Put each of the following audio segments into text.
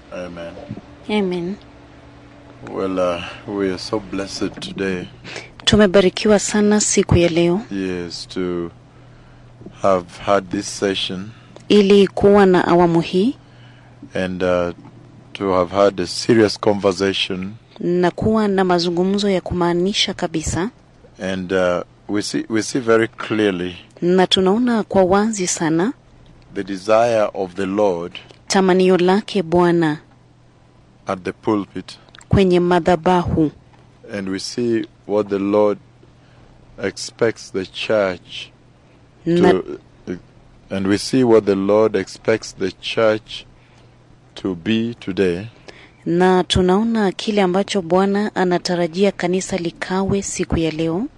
Amen. Amen. Well, uh, we are so blessed today, Tumebarikiwa sana siku ya leo yes, to have had this session ili kuwa na awamu hii and uh, to have had a serious conversation. na kuwa na mazungumzo ya kumaanisha kabisa, And uh, we see we see very clearly na tunaona kwa wazi sana the desire of the Lord tamanio lake Bwana at the pulpit, kwenye madhabahu, and we see what the Lord expects the church na, to, and we see what the Lord expects the church to be today. na tunaona kile ambacho Bwana anatarajia kanisa likawe siku ya leo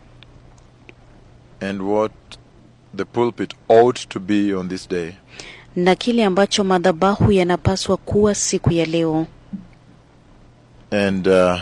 and what the pulpit ought to be on this day. na kile ambacho madhabahu yanapaswa kuwa siku ya leo. And uh,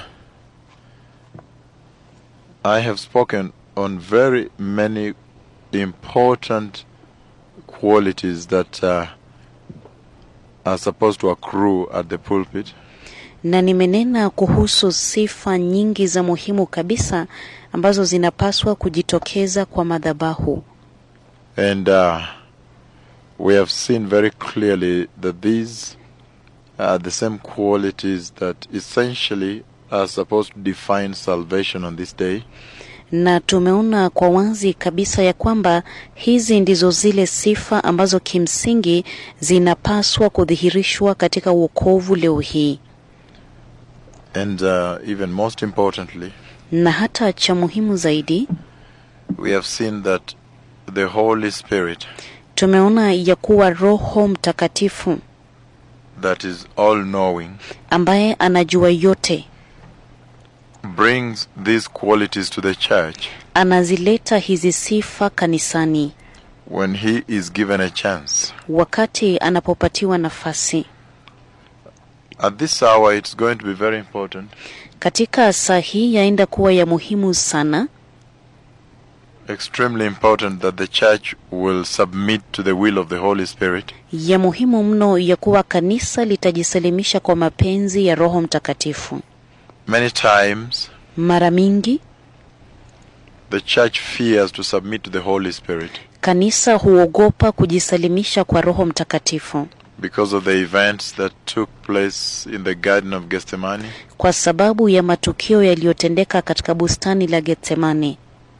I have spoken on very many important qualities that uh, are supposed to accrue at the pulpit. na nimenena kuhusu sifa nyingi za muhimu kabisa ambazo zinapaswa kujitokeza kwa madhabahu, And uh, we have seen very clearly that these are the same qualities that essentially are supposed to define salvation on this day. na tumeona kwa wazi kabisa ya kwamba hizi ndizo zile sifa ambazo kimsingi zinapaswa kudhihirishwa katika uokovu leo hii, And uh, even most importantly, na hata cha muhimu zaidi we have seen that the Holy Spirit, tumeona ya kuwa Roho Mtakatifu that is all knowing, ambaye anajua yote brings these qualities to the church anazileta hizi sifa kanisani when he is given a chance. wakati anapopatiwa nafasi. At this hour, it's going to be very important, Katika saa hii yaenda kuwa ya muhimu sana, extremely important, that the church will submit to the will of the Holy Spirit ya muhimu mno ya kuwa kanisa litajisalimisha kwa mapenzi ya Roho Mtakatifu. Many times, Mara mingi the church fears to submit to the Holy Spirit kanisa huogopa kujisalimisha kwa Roho Mtakatifu because of the events that took place in the Garden of Gethsemane. kwa sababu ya matukio yaliyotendeka katika bustani la Getsemane,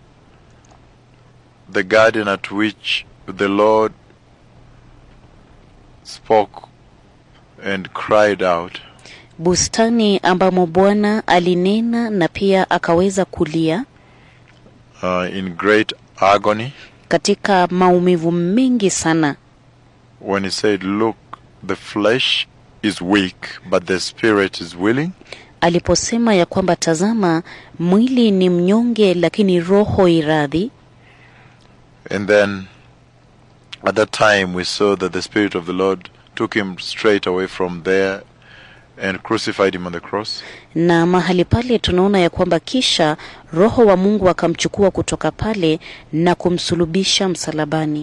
The garden at which the Lord spoke and cried out, bustani ambamo Bwana alinena na pia akaweza kulia uh, in great agony katika maumivu mengi sana, when he said, Look, the flesh is weak, but the spirit is willing. aliposema ya kwamba tazama, mwili ni mnyonge, lakini roho iradhi. And then at that time we saw that the Spirit of the Lord took him straight away from there and crucified him on the cross. na mahali pale tunaona ya kwamba kisha roho wa Mungu akamchukua kutoka pale na kumsulubisha msalabani.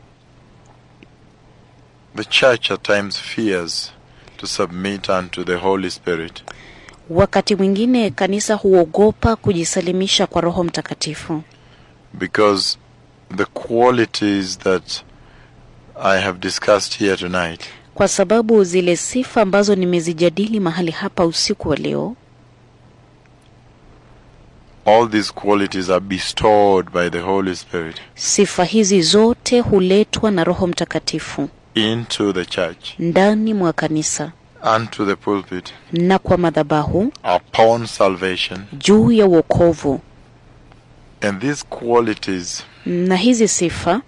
The church at times fears to submit unto the Holy Spirit Wakati mwingine kanisa huogopa kujisalimisha kwa Roho Mtakatifu because the qualities that I have discussed here tonight kwa sababu zile sifa ambazo nimezijadili mahali hapa usiku wa leo, all these qualities are bestowed by the Holy Spirit sifa hizi zote huletwa na Roho Mtakatifu into the church, ndani mwa kanisa unto the pulpit, na kwa madhabahu upon salvation. juu ya wokovu, And these qualities, na hizi sifa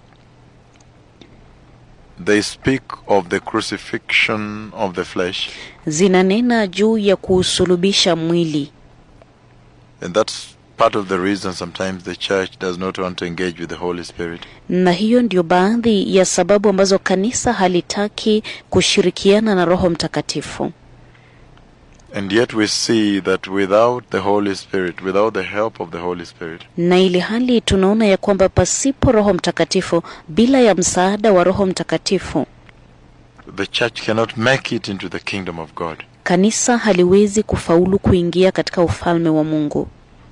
they speak of the crucifixion of the flesh. zinanena juu ya kuusulubisha mwili. And that's part of the reason sometimes the church does not want to engage with the Holy Spirit. na hiyo ndio baadhi ya sababu ambazo kanisa halitaki kushirikiana na Roho Mtakatifu. And yet we see that without the Holy Spirit, without the help of the Holy Spirit, Na ili hali tunaona ya kwamba pasipo Roho Mtakatifu, bila ya msaada wa Roho Mtakatifu, the church cannot make it into the kingdom of God. kanisa haliwezi kufaulu kuingia katika ufalme wa Mungu.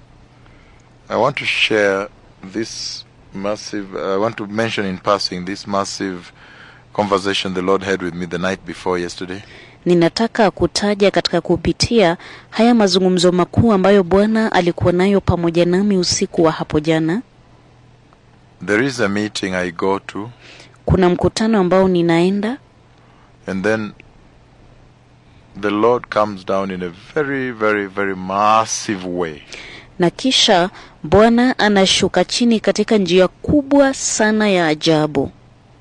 I want to share this massive, I want to mention in passing this massive conversation the Lord had with me the night before yesterday. Ninataka kutaja katika kupitia haya mazungumzo makuu ambayo Bwana alikuwa nayo pamoja nami usiku wa hapo jana. There is a meeting I go to, Kuna mkutano ambao ninaenda and then the Lord comes down in a very, very, very massive way. na kisha Bwana anashuka chini katika njia kubwa sana ya ajabu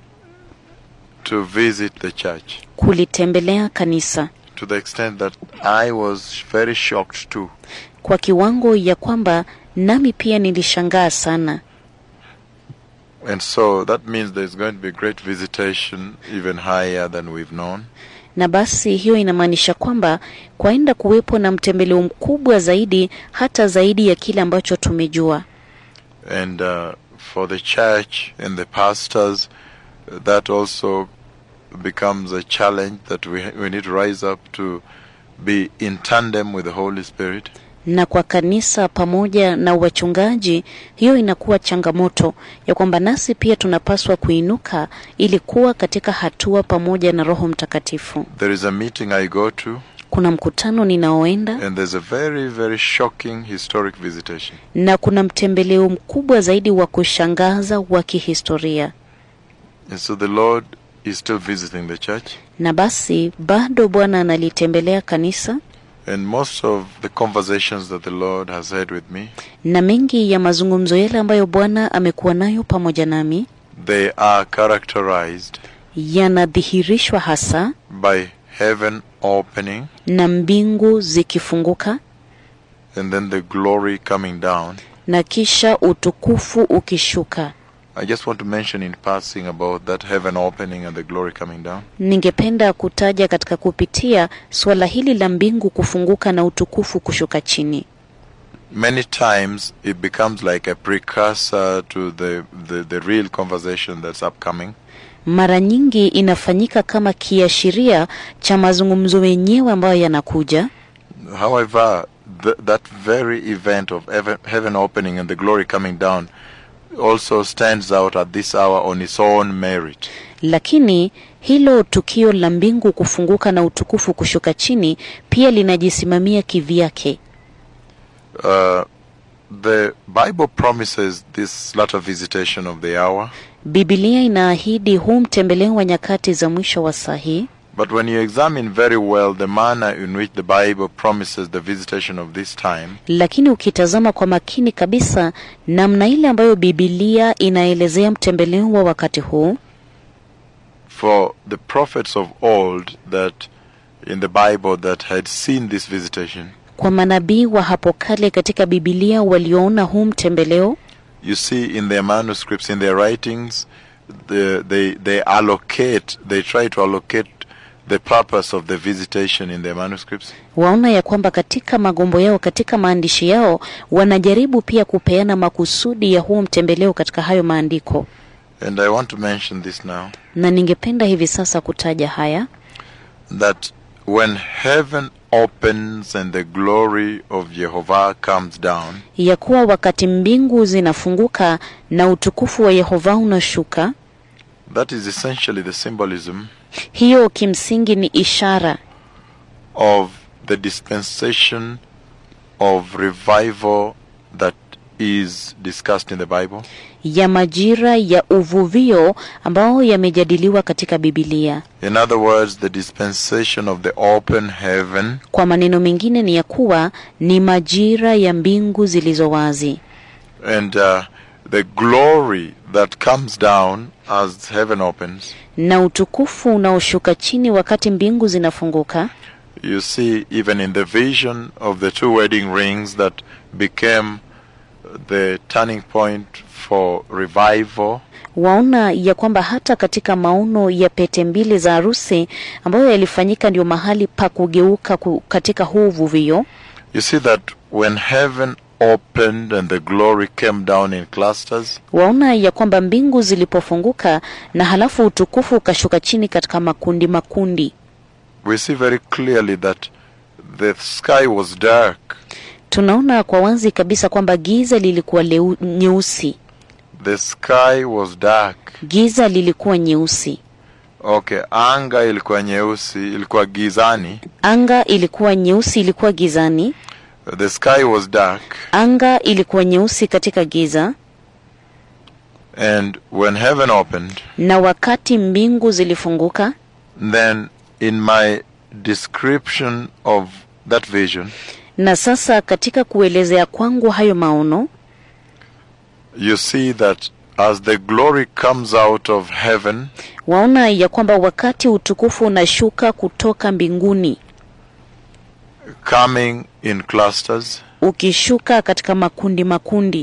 to visit the church kulitembelea kanisa to the extent that I was very shocked too. kwa kiwango ya kwamba nami pia nilishangaa sana. And so that means there's going to be great visitation, even higher than we've known. Na basi hiyo inamaanisha kwamba kwaenda kuwepo na mtembeleo mkubwa zaidi, hata zaidi ya kile ambacho tumejua. And uh, for the church and the pastors, that also becomes a challenge that we, we need to rise up to be in tandem with the Holy Spirit. Na kwa kanisa pamoja na wachungaji, hiyo inakuwa changamoto ya kwamba nasi pia tunapaswa kuinuka ili kuwa katika hatua pamoja na Roho Mtakatifu. There is a meeting I go to, Kuna mkutano ninaoenda and there's a very, very shocking historic visitation. na kuna mtembeleo mkubwa zaidi wa kushangaza wa kihistoria. And so the Lord is still visiting the church. Na basi bado Bwana analitembelea kanisa And most of the conversations that the Lord has had with me, na mengi ya mazungumzo yale ambayo Bwana amekuwa nayo pamoja nami they are characterized yanadhihirishwa hasa by heaven opening na mbingu zikifunguka and then the glory coming down. na kisha utukufu ukishuka. I just want to mention in passing about that heaven opening and the glory coming down. Ningependa kutaja katika kupitia suala hili la mbingu kufunguka na utukufu kushuka chini. Many times it becomes like a precursor to the, the, the real conversation that's upcoming. Mara nyingi inafanyika kama kiashiria cha mazungumzo wenyewe ambayo yanakuja, However, th- that very event of heaven, heaven opening and the glory coming down also stands out at this hour on its own merit. lakini hilo tukio la mbingu kufunguka na utukufu kushuka chini pia linajisimamia kivyake. Uh, the Bible promises this latter visitation of the hour, Biblia inaahidi huu mtembeleo wa nyakati za mwisho wa saa hii, but when you examine very well the manner in which the Bible promises the visitation of this time, lakini ukitazama kwa makini kabisa namna ile ambayo Biblia inaelezea mtembeleo wa wakati huu, for the prophets of old that in the Bible that had seen this visitation, kwa manabii wa hapo kale katika Biblia walioona huu mtembeleo, you see in their manuscripts, in their writings, the, they, they allocate, they try to allocate the purpose of the visitation in their manuscripts. waona ya kwamba katika magombo yao, katika maandishi yao, wanajaribu pia kupeana makusudi ya huu mtembeleo katika hayo maandiko, And I want to mention this now na ningependa hivi sasa kutaja haya that when heaven opens and the glory of Jehovah comes down, ya kuwa wakati mbingu zinafunguka na utukufu wa Yehova unashuka, that is essentially the symbolism hiyo kimsingi ni ishara of the dispensation of revival that is discussed in the Bible. ya majira ya uvuvio ambao yamejadiliwa katika Biblia. In other words, the dispensation of the open heaven Kwa maneno mengine ni ya kuwa ni majira ya mbingu zilizo wazi and uh, the glory that comes down as heaven opens. na utukufu unaoshuka chini wakati mbingu zinafunguka. You see, even in the vision of the two wedding rings that became the turning point for revival, Waona ya kwamba hata katika maono ya pete mbili za harusi ambayo yalifanyika ndio mahali pa kugeuka ku- katika huu uvuvio. you see that when heaven opened and the glory came down in clusters? Waona ya kwamba mbingu zilipofunguka na halafu utukufu ukashuka chini katika makundi makundi. We see very clearly that the sky was dark. Tunaona kwa wazi kabisa kwamba giza lilikuwa leu, nyeusi. The sky was dark. Giza lilikuwa nyeusi. Okay, anga ilikuwa nyeusi, ilikuwa gizani. Anga ilikuwa nyeusi, ilikuwa gizani. The sky was dark. Anga ilikuwa nyeusi katika giza, And when heaven opened, na wakati mbingu zilifunguka, then in my description of that vision, na sasa katika kuelezea kwangu hayo maono, you see that as the glory comes out of heaven, waona ya kwamba wakati utukufu unashuka kutoka mbinguni coming in clusters, ukishuka katika makundi makundi,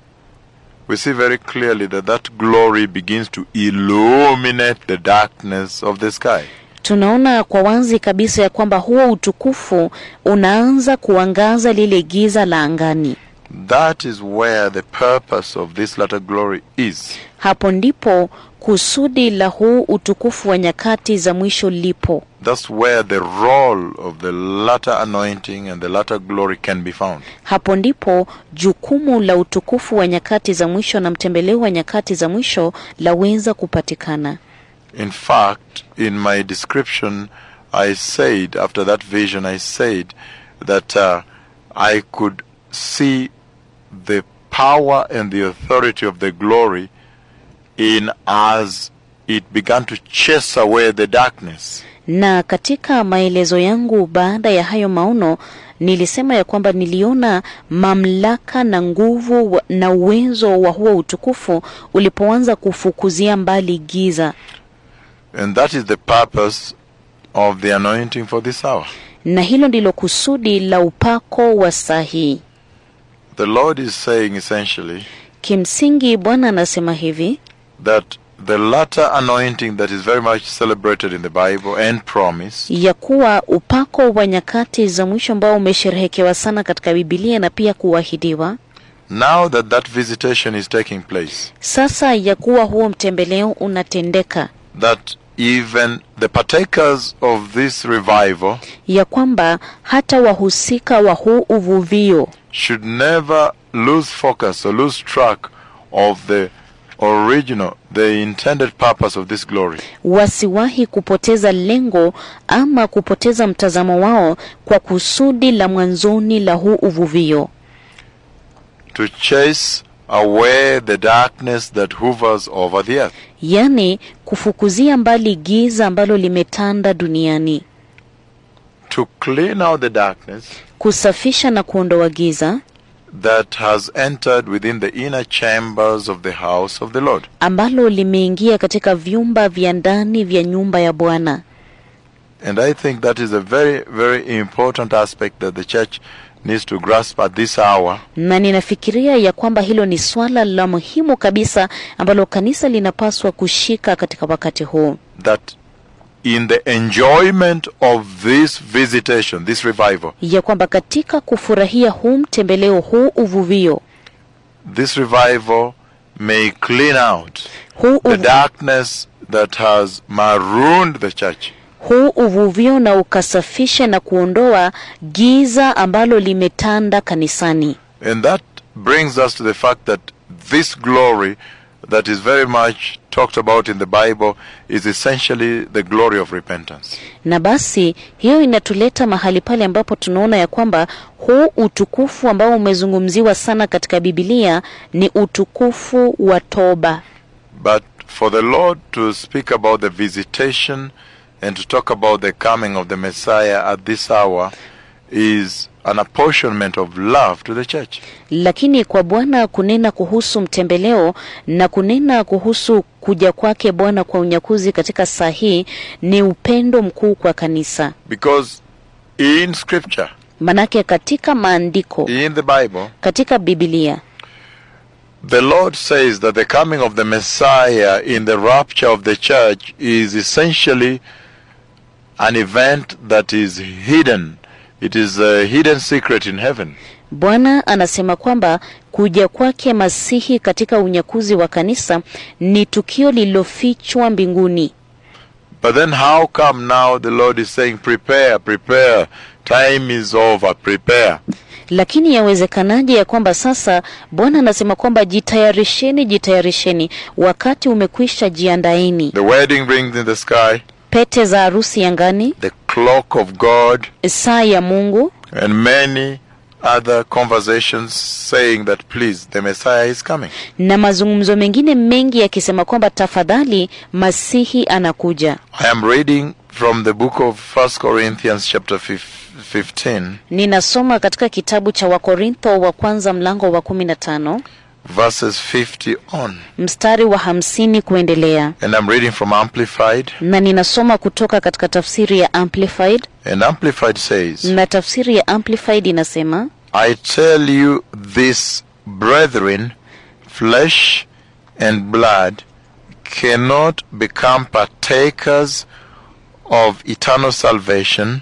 we see very clearly that that glory begins to illuminate the darkness of the sky. tunaona kwa wazi kabisa ya kwamba huo utukufu unaanza kuangaza lile giza la angani. That is where the purpose of this latter glory is. Hapo ndipo kusudi la huu utukufu wa nyakati za mwisho lipo. That's where the role of the latter anointing and the latter glory can be found. Hapo ndipo jukumu la utukufu wa nyakati za mwisho na mtembeleo wa nyakati za mwisho laweza kupatikana. In fact, in my description, I said, after that vision, I said that uh, I could see the power and the authority of the glory in as it began to chase away the darkness. Na katika maelezo yangu baada ya hayo maono nilisema ya kwamba niliona mamlaka na nguvu wa- na uwezo wa huo utukufu ulipoanza kufukuzia mbali giza, And that is the purpose of the anointing for this hour. na hilo ndilo kusudi la upako wa saa hii. The Lord is saying essentially Kimsingi Bwana anasema hivi that the latter anointing that is very much celebrated in the Bible and promised ya kuwa upako wa nyakati za mwisho ambao umesherehekewa sana katika Bibilia na pia kuahidiwa now that that visitation is taking place, sasa, ya kuwa huo mtembeleo unatendeka, that even the partakers of this revival ya kwamba hata wahusika wa huu uvuvio should never lose focus or lose track of the original, the intended purpose of this glory. wasiwahi kupoteza lengo ama kupoteza mtazamo wao kwa kusudi la mwanzoni la huu uvuvio, To chase away the darkness that hovers over the earth. yaani kufukuzia mbali giza ambalo limetanda duniani, To clean out the darkness kusafisha na kuondoa giza that has entered within the inner chambers of the house of the Lord. ambalo limeingia katika vyumba vya ndani vya nyumba ya Bwana. And I think that is a very, very important aspect that the church needs to grasp at this hour Na ninafikiria ya kwamba hilo ni swala la muhimu kabisa ambalo kanisa linapaswa kushika katika wakati huu, that in the enjoyment of this visitation, this revival, ya kwamba katika kufurahia huu mtembeleo, huu uvuvio, this revival may clean out huu, the uvu, darkness that has marooned the church. huu uvuvio na ukasafishe na kuondoa giza ambalo limetanda kanisani. And that brings us to the fact that this glory that is very much talked about in the Bible is essentially the glory of repentance. Na basi hiyo inatuleta mahali pale ambapo tunaona ya kwamba huu utukufu ambao umezungumziwa sana katika Biblia ni utukufu wa toba. But for the Lord to speak about the visitation and to talk about the coming of the Messiah at this hour is an apportionment of love to the church. Lakini kwa Bwana kunena kuhusu mtembeleo na kunena kuhusu kuja kwake Bwana kwa unyakuzi katika saa hii ni upendo mkuu kwa kanisa. Because in Scripture, Manake katika maandiko, in the Bible, katika Biblia the Lord says that the coming of the Messiah in the rapture of the church is essentially an event that is hidden. It is a hidden secret in heaven. Bwana anasema kwamba kuja kwake Masihi katika unyakuzi wa kanisa ni tukio lililofichwa mbinguni. But then how come now the Lord is saying, prepare, prepare, time is over, prepare. Lakini yawezekanaje ya kwamba sasa Bwana anasema kwamba jitayarisheni, jitayarisheni, wakati umekwisha, jiandaeni. The wedding rings in the sky, Pete za harusi angani, the clock of God, saa ya Mungu and many other conversations saying that please, the Messiah is coming. na mazungumzo mengine mengi yakisema kwamba tafadhali, Masihi anakuja. I am reading from the book of First Corinthians chapter fif- 15, Ninasoma katika kitabu cha Wakorintho wa kwanza mlango wa 15 verses 50 on. mstari wa hamsini kuendelea, And I'm reading from Amplified. na ninasoma kutoka katika tafsiri ya Amplified, And Amplified says, na tafsiri ya Amplified inasema I tell you this, brethren, flesh and blood cannot become partakers of eternal salvation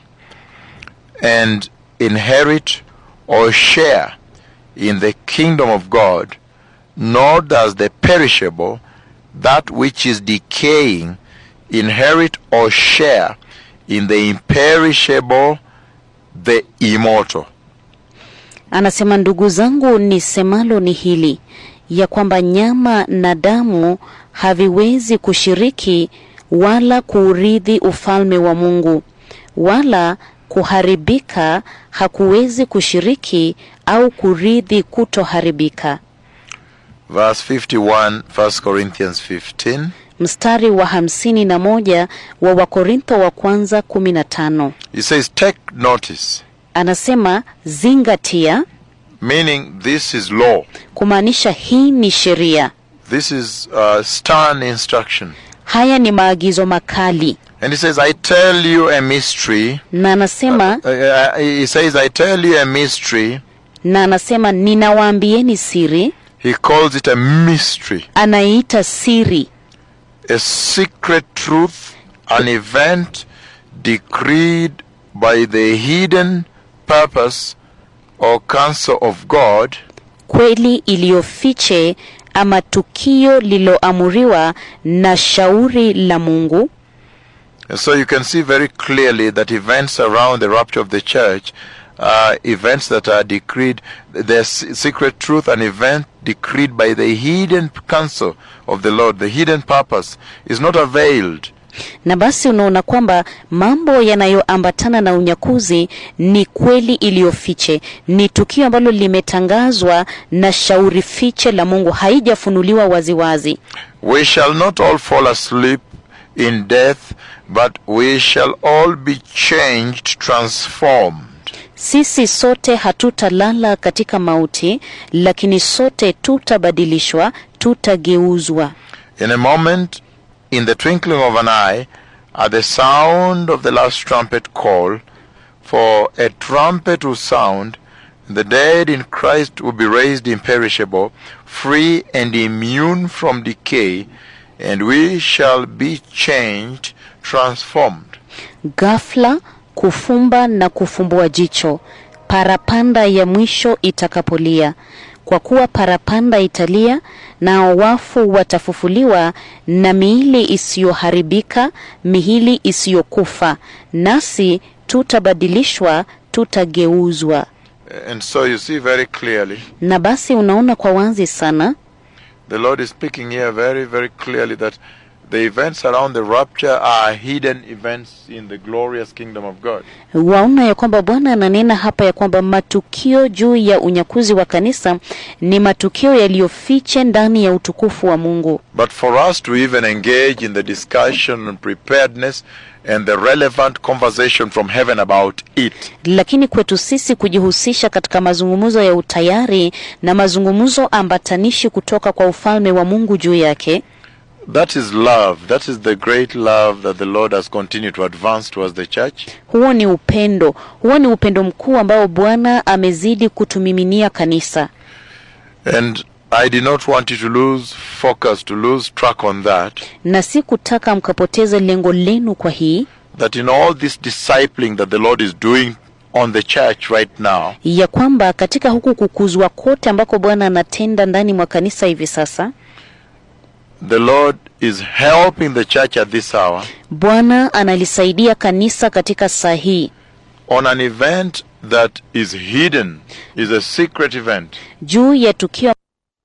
and inherit or share in the kingdom of God, nor does the perishable, that which is decaying, inherit or share in the imperishable, the immortal. Anasema, ndugu zangu, nisemalo ni hili ya kwamba nyama na damu haviwezi kushiriki wala kuurithi ufalme wa Mungu, wala kuharibika hakuwezi kushiriki au kurithi kutoharibika. Verse 51, 1 Corinthians 15. Mstari wa hamsini na moja wa Wakorintho wa kwanza kumi na tano He says, Take notice, anasema zingatia, meaning this is law. kumaanisha hii ni sheria, This is uh, stern instruction. haya ni maagizo makali. And he says, I tell you a mystery. Na anasema Uh, uh, he says, I tell you a mystery. na anasema ninawaambieni siri, He calls it a mystery, anaiita siri, a secret truth, an event decreed by the hidden purpose or counsel of God kweli iliyofiche, ama tukio lililoamuriwa na shauri la Mungu. And so you can see very clearly that events around the rapture of the church are events that are decreed, the secret truth, an event decreed by the hidden counsel of the Lord, the hidden purpose, is not availed. Na basi unaona kwamba mambo yanayoambatana na unyakuzi ni kweli iliyofiche, ni tukio ambalo limetangazwa na shauri fiche la Mungu, haijafunuliwa waziwazi. We shall not all fall asleep in death, but we shall all be changed, transformed. Sisi sote hatutalala katika mauti, lakini sote tutabadilishwa, tutageuzwa. In a moment, in the twinkling of an eye, at the sound of the last trumpet call, for a trumpet will sound, and the dead in Christ will be raised imperishable, free and immune from decay, and we shall be changed, transformed. Ghafla kufumba na kufumbua jicho, parapanda ya mwisho itakapolia. Kwa kuwa parapanda italia, nao wafu watafufuliwa na miili isiyoharibika, miili isiyokufa, nasi tutabadilishwa, tutageuzwa. And so you see very clearly, Na basi unaona kwa wazi sana the Lord is speaking here very, very clearly that the events around the rapture are hidden events in the glorious kingdom of God. waona ya kwamba Bwana ananena hapa ya kwamba matukio juu ya unyakuzi wa kanisa ni matukio yaliyofiche ndani ya utukufu wa Mungu. But for us to even engage in the discussion and preparedness and the relevant conversation from heaven about it, Lakini kwetu sisi kujihusisha katika mazungumzo ya utayari na mazungumzo ambatanishi kutoka kwa ufalme wa Mungu juu yake, that is love. That is the great love that the Lord has continued to advance towards the church. huo ni upendo, huo ni upendo mkuu ambao Bwana amezidi kutumiminia kanisa. And I did not want you to lose focus, to lose track on that. Na si kutaka mkapoteze lengo lenu kwa hii That in all this discipling that the Lord is doing on the church right now, ya kwamba katika huku kukuzwa kote ambako Bwana anatenda ndani mwa kanisa hivi sasa, the Lord is helping the church at this hour Bwana analisaidia kanisa katika saa hii on an event that is hidden, is a secret event. juu ya tukio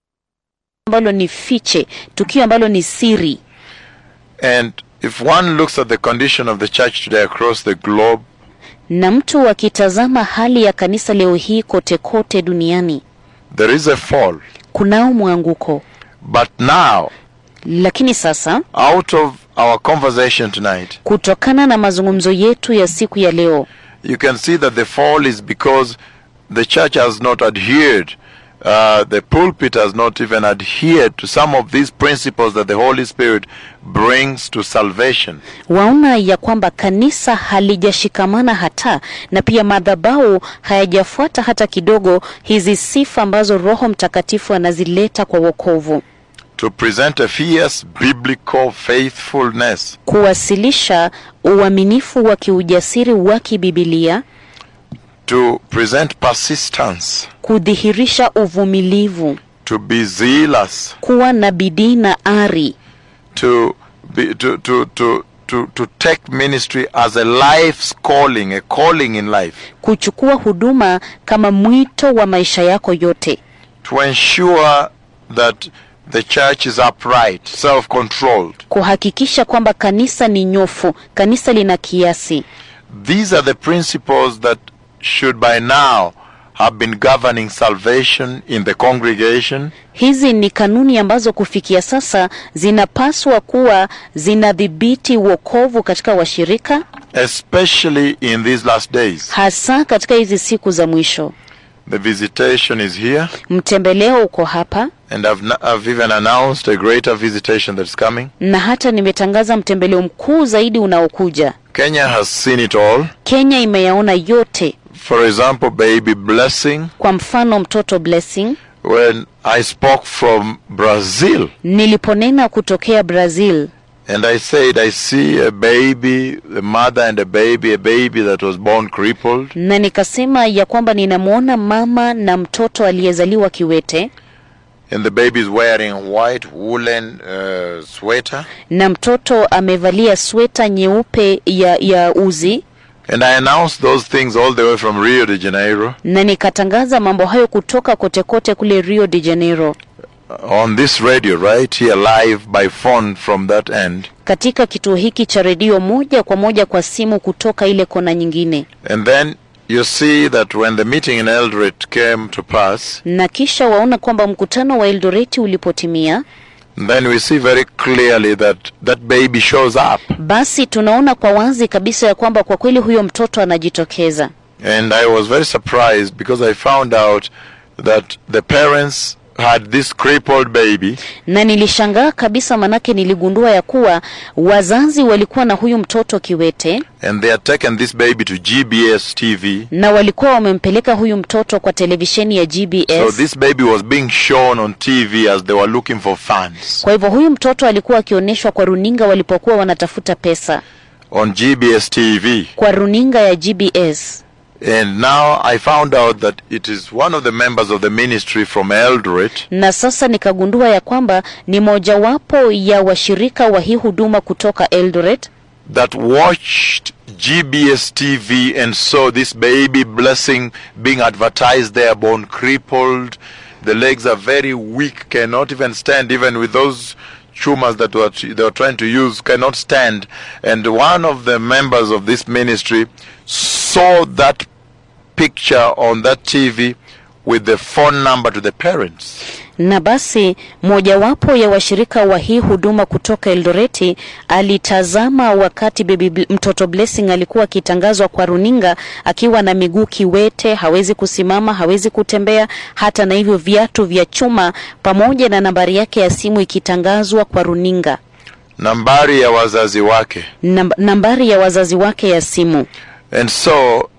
ambalo ni fiche, tukio ambalo ni siri. And if one looks at the condition of the church today across the globe, Na mtu akitazama hali ya kanisa leo hii kote kote duniani, there is a fall. kunao mwanguko. But now, Lakini sasa out of our conversation tonight, kutokana na mazungumzo yetu ya siku ya leo, you can see that the fall is because the church has not adhered, uh, the pulpit has not even adhered to some of these principles that the Holy Spirit brings to salvation. waona ya kwamba kanisa halijashikamana hata na pia madhabahu hayajafuata hata kidogo hizi sifa ambazo Roho Mtakatifu anazileta kwa wokovu, To present a fierce biblical faithfulness, kuwasilisha uaminifu wa kiujasiri wa kibibilia, to present persistence, kudhihirisha uvumilivu, to be zealous, kuwa na bidii na ari, to be, to, to, to, to, to take ministry as a life's calling, a calling in life, kuchukua huduma kama mwito wa maisha yako yote, to ensure that the church is upright, self-controlled. kuhakikisha kwamba kanisa ni nyofu, kanisa lina kiasi. These are the principles that should by now have been governing salvation in the congregation Hizi ni kanuni ambazo kufikia sasa zinapaswa kuwa zinadhibiti wokovu katika washirika, especially in these last days. hasa katika hizi siku za mwisho. The visitation is here, Mtembeleo uko hapa, and I've, n- I've even announced a greater visitation that's coming. na hata nimetangaza mtembeleo mkuu zaidi unaokuja. Kenya has seen it all. Kenya imeyaona yote. For example, baby blessing. Kwa mfano, mtoto Blessing, When I spoke from Brazil, niliponena kutokea Brazil and I said, I see a baby, a mother and a baby, a baby that was born crippled, na nikasema ya kwamba ninamwona mama na mtoto aliyezaliwa kiwete, and the baby is wearing white woolen uh, sweater. na mtoto amevalia sweta nyeupe ya, ya uzi And I announced those things all the way from Rio de Janeiro na nikatangaza mambo hayo kutoka kote kote kule Rio de Janeiro uh, on this radio right here live by phone from that end. katika kituo hiki cha redio moja kwa moja kwa simu kutoka ile kona nyingine, And then you see that when the meeting in Eldoret came to pass, na kisha waona kwamba mkutano wa Eldoreti ulipotimia, then we see very clearly that that baby shows up. basi tunaona kwa wazi kabisa ya kwamba kwa kweli huyo mtoto anajitokeza. And I was very surprised because I found out that the parents had this crippled baby Na nilishangaa kabisa, manake niligundua ya kuwa wazazi walikuwa na huyu mtoto kiwete and they had taken this baby to GBS TV. na walikuwa wamempeleka huyu mtoto kwa televisheni ya So GBS. this baby was being shown on TV as they were looking for funds Kwa hivyo huyu mtoto alikuwa akionyeshwa kwa runinga walipokuwa wanatafuta pesa on GBS TV. kwa runinga ya GBS. And now I found out that it is one of the members of the ministry from Eldoret Na sasa nikagundua ya kwamba ni mojawapo ya washirika wa hii huduma kutoka Eldoret that watched GBS TV and saw this baby blessing being advertised there, born crippled. The legs are very weak, cannot even stand, even with those chumas that were they were trying to use, cannot stand. And one of the members of this ministry saw that picture on that TV with the phone number to the parents. na basi mojawapo ya washirika wa hii huduma kutoka Eldoreti alitazama wakati baby Bl- mtoto Blessing alikuwa akitangazwa kwa runinga akiwa na miguu kiwete, hawezi kusimama, hawezi kutembea, hata na hivyo viatu vya chuma, pamoja na nambari yake ya simu ikitangazwa kwa runinga, Nambari ya wazazi wake. Namb nambari ya wazazi wake ya simu. And so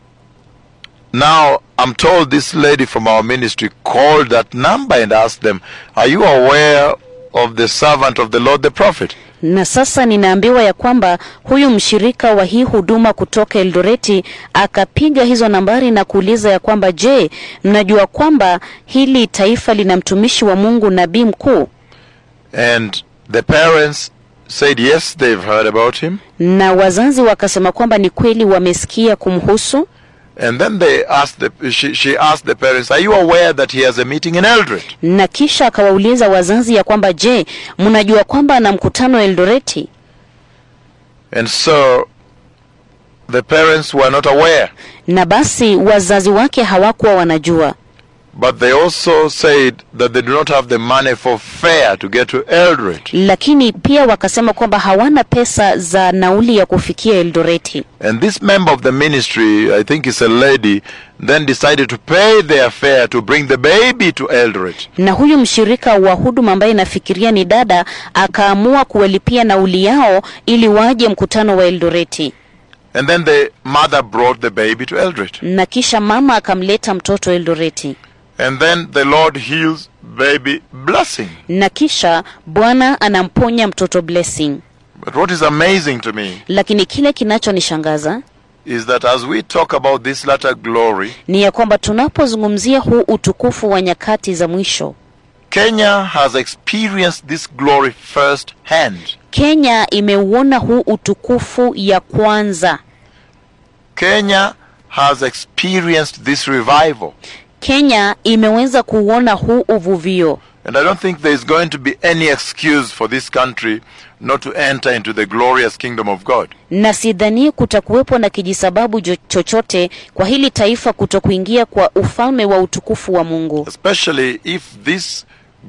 now I'm told this lady from our ministry called that number and asked them, Are you aware of the servant of the Lord the prophet. na sasa ninaambiwa ya kwamba huyu mshirika wa hii huduma kutoka Eldoreti akapiga hizo nambari na kuuliza ya kwamba je, mnajua kwamba hili taifa lina mtumishi wa Mungu nabii mkuu? And the parents said, yes, they've heard about him. Na wazazi wakasema kwamba ni kweli wamesikia kumhusu, And then they asked the, she, she asked the parents, are you aware that he has a meeting in Eldred? na kisha akawauliza wazazi ya kwamba je, mnajua kwamba ana mkutano Eldoreti? And so the parents were not aware. Na basi wazazi wake hawakuwa wanajua, But they also said that they do not have the money for fare to get to Eldred. lakini pia wakasema kwamba hawana pesa za nauli ya kufikia Eldoreti. And this member of the ministry, I think it's a lady, then decided to pay their fare to bring the baby to Eldred. na huyu mshirika wa huduma ambaye nafikiria ni dada akaamua kuwalipia nauli yao ili waje mkutano wa Eldoreti, And then the mother brought the baby to Eldred. na kisha mama akamleta mtoto Eldoreti, And then the Lord heals baby blessing. na kisha Bwana anamponya mtoto Blessing. But what is amazing to me Lakini kile kinachonishangaza is that as we talk about this latter glory, ni ya kwamba tunapozungumzia huu utukufu wa nyakati za mwisho, Kenya has experienced this glory firsthand. Kenya imeuona huu utukufu ya kwanza. Kenya has experienced this revival. Kenya imeweza kuuona huu uvuvio. And I don't think there is going to be any excuse for this country not to enter into the glorious kingdom of God. na sidhani kutakuwepo na kijisababu jo- chochote kwa hili taifa kutokuingia kwa ufalme wa utukufu wa Mungu, Especially if this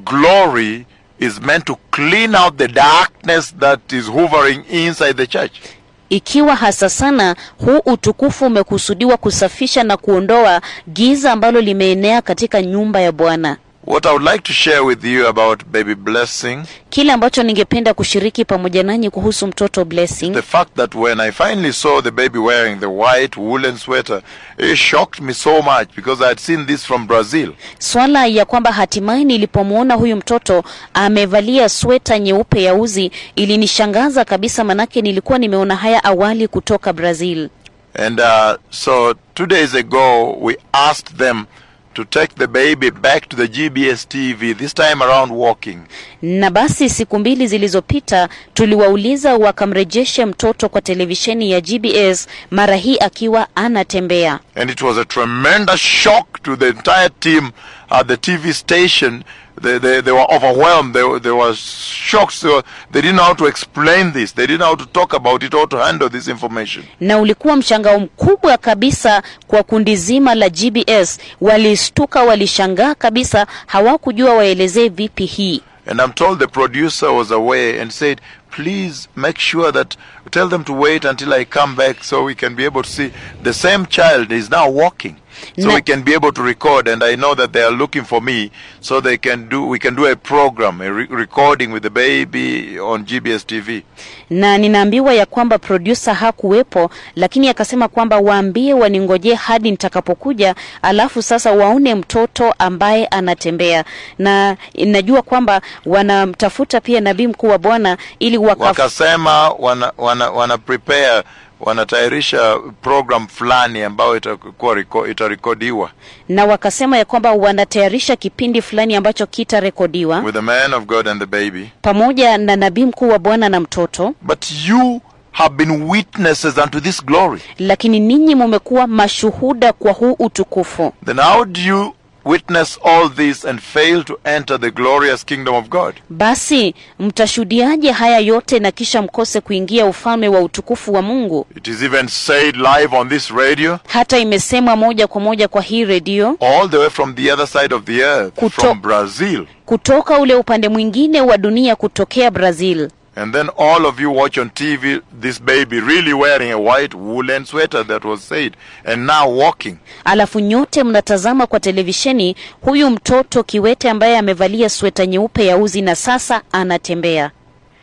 glory is meant to clean out the darkness that is hovering inside the church. ikiwa hasa sana huu utukufu umekusudiwa kusafisha na kuondoa giza ambalo limeenea katika nyumba ya Bwana. What I would like to share with you about baby blessing, Kile ambacho ningependa kushiriki pamoja nanyi kuhusu mtoto Blessing the fact that when I finally saw the baby wearing the white woolen sweater, it shocked me so much because I had seen this from Brazil. swala ya kwamba hatimaye nilipomwona huyu mtoto amevalia sweta nyeupe ya uzi ilinishangaza kabisa, manake nilikuwa nimeona haya awali kutoka Brazil. And uh, so two days ago, we asked them to take the baby back to the GBS TV, this time around walking. Na basi siku mbili zilizopita tuliwauliza wakamrejeshe mtoto kwa televisheni ya GBS, mara hii akiwa anatembea. And it was a tremendous shock to the entire team at the TV station. They, they, they were overwhelmed. They, were- they were shocked. So they didn't know how to explain this. They didn't know how to talk about it or to handle this information. Na ulikuwa mshangao mkubwa kabisa kwa kundi zima la GBS. Walistuka, walishangaa kabisa, hawakujua waelezee vipi hii. And I'm told the producer was away and said, please make sure that tell them to wait until I come back so we can be able to see the same child is now walking. So Na- we can be able to record and I know that they are looking for me so they can do we can do a program a re- recording with the baby on GBS TV. na ninaambiwa ya kwamba producer hakuwepo, lakini akasema kwamba waambie waningojee hadi nitakapokuja, alafu sasa waone mtoto ambaye anatembea. Na najua kwamba wanamtafuta pia nabii mkuu wa Bwana ili waka Wakasema wana, wana, wana prepare wanatayarisha program fulani ambayo itakuwa reko- itarekodiwa na wakasema ya kwamba wanatayarisha kipindi fulani ambacho kitarekodiwa with the man of God and the baby. pamoja na nabii mkuu wa Bwana na mtoto, But you have been witnesses unto this glory. lakini ninyi mumekuwa mashuhuda kwa huu utukufu. Then how do you witness all this and fail to enter the glorious kingdom of God? Basi mtashuhudiaje haya yote na kisha mkose kuingia ufalme wa utukufu wa Mungu? It is even said live on this radio, Hata imesemwa moja kwa moja kwa hii redio all the way from the other side of the earth, Kuto- from Brazil. kutoka ule upande mwingine wa dunia, kutokea Brazil. And then all of you watch on TV this baby really wearing a white woolen sweater that was said, and now walking. Alafu nyote mnatazama kwa televisheni huyu mtoto kiwete ambaye amevalia sweta nyeupe ya uzi na sasa anatembea.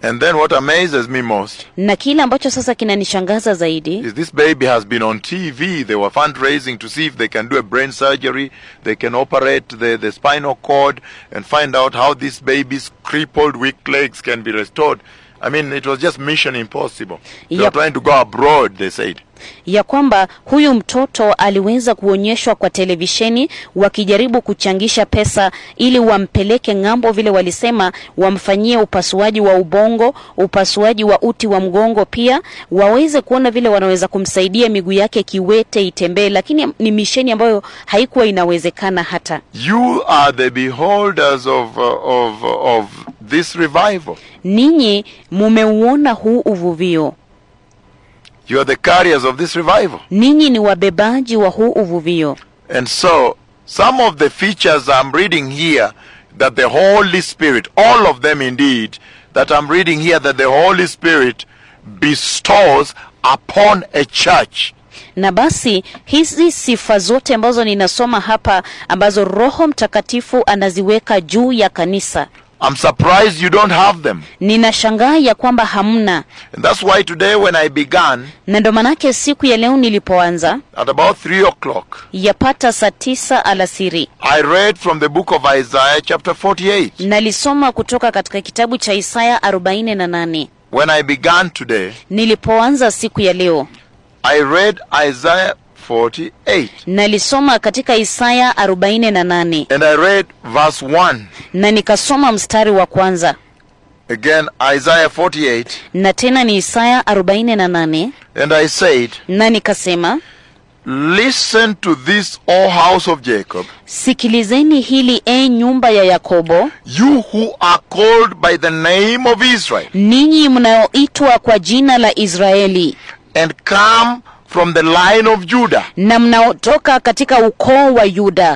And then what amazes me most na kile ambacho sasa kinanishangaza zaidi is this baby has been on TV. They were fundraising to see if they can do a brain surgery. They can operate the, the spinal cord and find out how this baby's crippled, weak legs can be restored. I mean, it was just mission impossible. They were Yep. trying to go abroad, they said. ya kwamba huyu mtoto aliweza kuonyeshwa kwa televisheni wakijaribu kuchangisha pesa ili wampeleke ng'ambo, vile walisema, wamfanyie upasuaji wa ubongo, upasuaji wa uti wa mgongo, pia waweze kuona vile wanaweza kumsaidia miguu yake kiwete itembee, lakini ni misheni ambayo haikuwa inawezekana hata. You are the beholders of, uh, of, of this revival. Ninyi mumeuona huu uvuvio, You are the carriers of this revival. ninyi ni wabebaji wa huu uvuvio. And so, some of the features I'm reading here that the Holy Spirit, all of them indeed, that I'm reading here that the Holy Spirit bestows upon a church. na basi hizi sifa zote ambazo ninasoma hapa ambazo Roho Mtakatifu anaziweka juu ya kanisa, I'm surprised you don't have them. ninashangaa ya kwamba hamna, And that's why today when I began na ndo manake siku ya leo nilipoanza at about 3 o'clock, yapata saa tisa alasiri I read from the book of Isaiah chapter 48. nalisoma kutoka katika kitabu cha Isaya 48. When I began today, Nilipoanza siku ya leo I read Isaiah 48 nalisoma katika Isaya 48 and I read verse 1. na nikasoma mstari wa kwanza Again, Isaiah 48 na tena ni Isaya 48 and I said, na nikasema Listen to this, O house of Jacob, Sikilizeni hili e nyumba ya Yakobo, you who are called by the name of Israel, ninyi mnaoitwa kwa jina la Israeli and come from the line of Judah, na mnaotoka katika ukoo wa Yuda,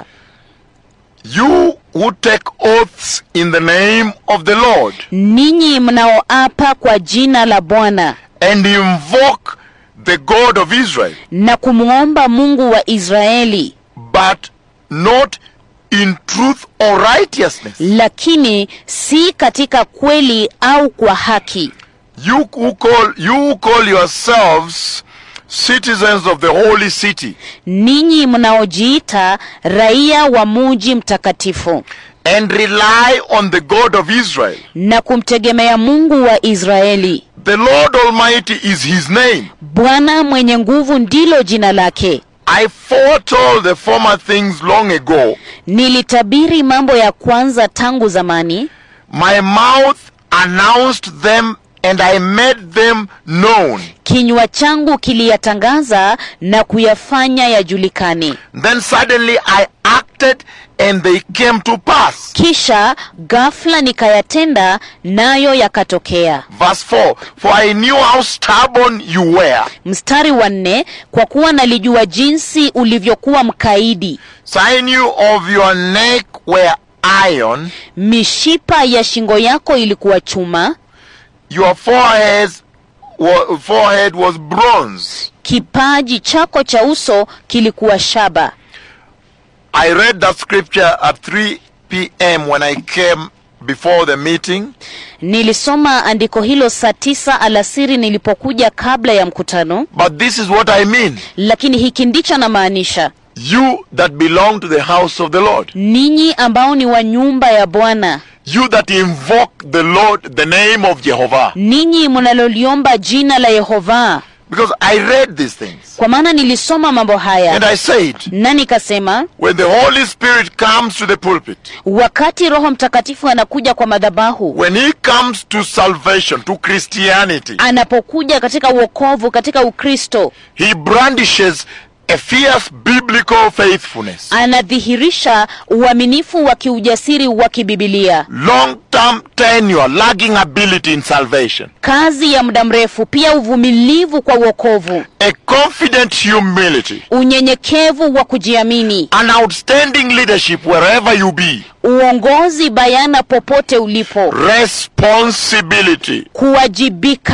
you who take oaths in the name of the Lord, ninyi mnaoapa kwa jina la Bwana and invoke the God of Israel, na kumwomba Mungu wa Israeli, but not in truth or righteousness. lakini si katika kweli au kwa haki. You who call, you who call yourselves citizens of the holy city, Ninyi mnaojiita raia wa muji mtakatifu and rely on the God of Israel. na kumtegemea Mungu wa Israeli. The Lord Almighty is his name. Bwana mwenye nguvu ndilo jina lake. I foretold the former things long ago. Nilitabiri mambo ya kwanza tangu zamani, My mouth announced them and I made them known. kinywa changu kiliyatangaza na kuyafanya yajulikane. Then suddenly I acted and they came to pass. Kisha ghafla nikayatenda, nayo yakatokea. Verse 4 For I knew how stubborn you were. Mstari wa nne, kwa kuwa nalijua jinsi ulivyokuwa mkaidi, Sinew of your neck were iron, mishipa ya shingo yako ilikuwa chuma, your forehead, wa- forehead was bronze. kipaji chako cha uso kilikuwa shaba. I read that scripture at 3 p.m. when I came before the meeting. Nilisoma andiko hilo saa tisa alasiri nilipokuja kabla ya mkutano, But this is what I mean. lakini hiki ndicho namaanisha: You that belong to the house of the Lord. ninyi ambao ni wa nyumba ya Bwana, You that invoke the Lord, the name of Jehovah. ninyi mnaloliomba jina la Yehova. Because I read these things. Kwa maana nilisoma mambo And haya I said, na nikasema, when the Holy Spirit comes to the pulpit, wakati Roho Mtakatifu anakuja kwa madhabahu, when he comes to salvation, to Christianity, anapokuja katika uokovu, katika Ukristo, he brandishes a fierce biblical faithfulness, anadhihirisha uaminifu wa kiujasiri wa kibibilia, long term tenure, lagging ability in salvation, kazi ya muda mrefu, pia uvumilivu kwa uokovu, a confident humility, unyenyekevu wa kujiamini, an outstanding leadership wherever you be, uongozi bayana popote ulipo, responsibility, kuwajibika,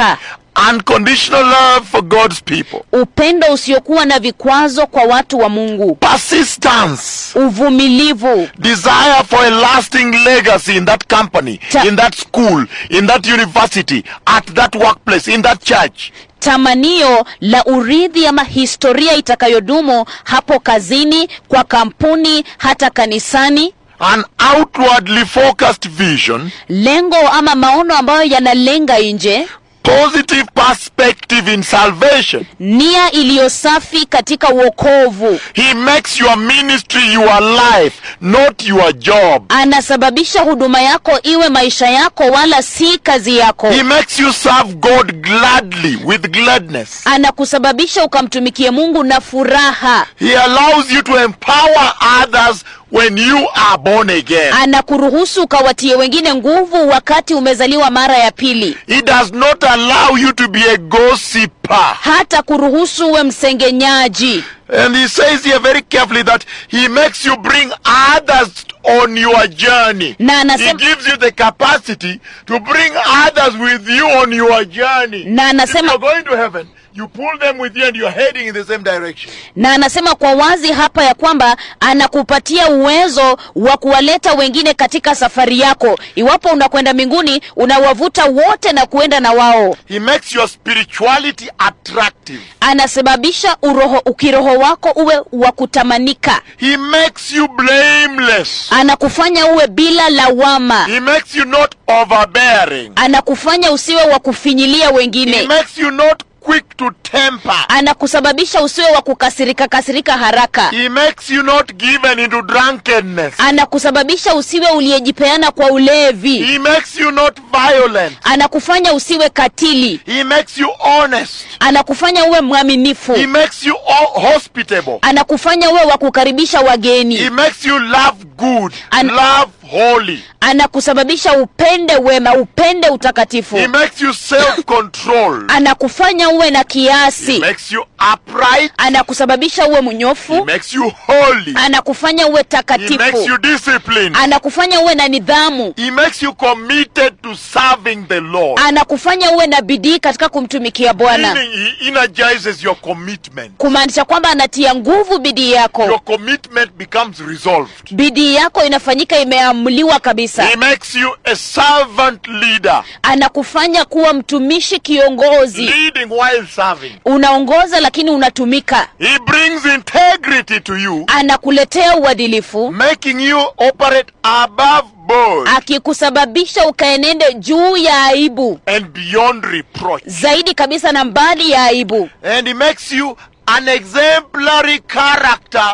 unconditional love for God's people, upendo usiokuwa na vikwazo kwa watu wa mungu persistence, uvumilivu desire for a lasting legacy in that company, Ta- in that school, in that university, at that workplace, in that church. tamanio la urithi ama historia itakayodumu hapo kazini kwa kampuni hata kanisani An outwardly focused vision, lengo ama maono ambayo yanalenga nje positive perspective in salvation. nia iliyo safi katika uokovu He makes your ministry your life, not your job. anasababisha huduma yako iwe maisha yako wala si kazi yako He makes you serve God gladly, with gladness. anakusababisha ukamtumikie mungu na furaha He allows you to empower others when you are born again. anakuruhusu ukawatie wengine nguvu wakati umezaliwa mara ya pili He does not allow you to be a gossiper. hata kuruhusu uwe msengenyaji And he says here very carefully that he makes you bring others on your journey. Na He anasema- gives you the capacity to bring others with you on your journey. Na If anasema- you're going to heaven, you pull them with you and you're heading in the same direction. na anasema kwa wazi hapa ya kwamba anakupatia uwezo wa kuwaleta wengine katika safari yako iwapo unakwenda mbinguni unawavuta wote na kuenda na wao He makes your spirituality attractive. anasababisha uroho ukiroho wako uwe wa kutamanika He makes you blameless. anakufanya uwe bila lawama He makes you not overbearing. anakufanya usiwe wa kufinyilia He wengine makes you not quick to temper. anakusababisha usiwe wa kukasirika kasirika haraka He makes you not given into drunkenness. anakusababisha usiwe uliyejipeana kwa ulevi He makes you not violent. anakufanya usiwe katili He makes you honest. anakufanya uwe mwaminifu He makes you ho- hospitable. anakufanya uwe wa kukaribisha He wageni makes you love good, An- love holy. anakusababisha upende wema upende utakatifu He makes you self-control. anakufanya uwe na He kiasi makes you upright. anakusababisha uwe He mnyofu makes you holy. anakufanya uwe He makes takatifu you disciplined. anakufanya uwe na nidhamu He makes you committed to serving the Lord. anakufanya uwe na bidii katika kumtumikia bwana Meaning he energizes your commitment. kumaanisha kwamba anatia nguvu bidii yako Your commitment becomes resolved. bidii yako inafanyika imeamuliwa kabisa He makes you a servant leader, anakufanya kuwa mtumishi kiongozi leading while serving. unaongoza lakini unatumika He brings integrity to you, anakuletea uadilifu making you operate above board akikusababisha ukaenende juu ya aibu and beyond reproach. zaidi kabisa na mbali ya aibu And he makes you an exemplary character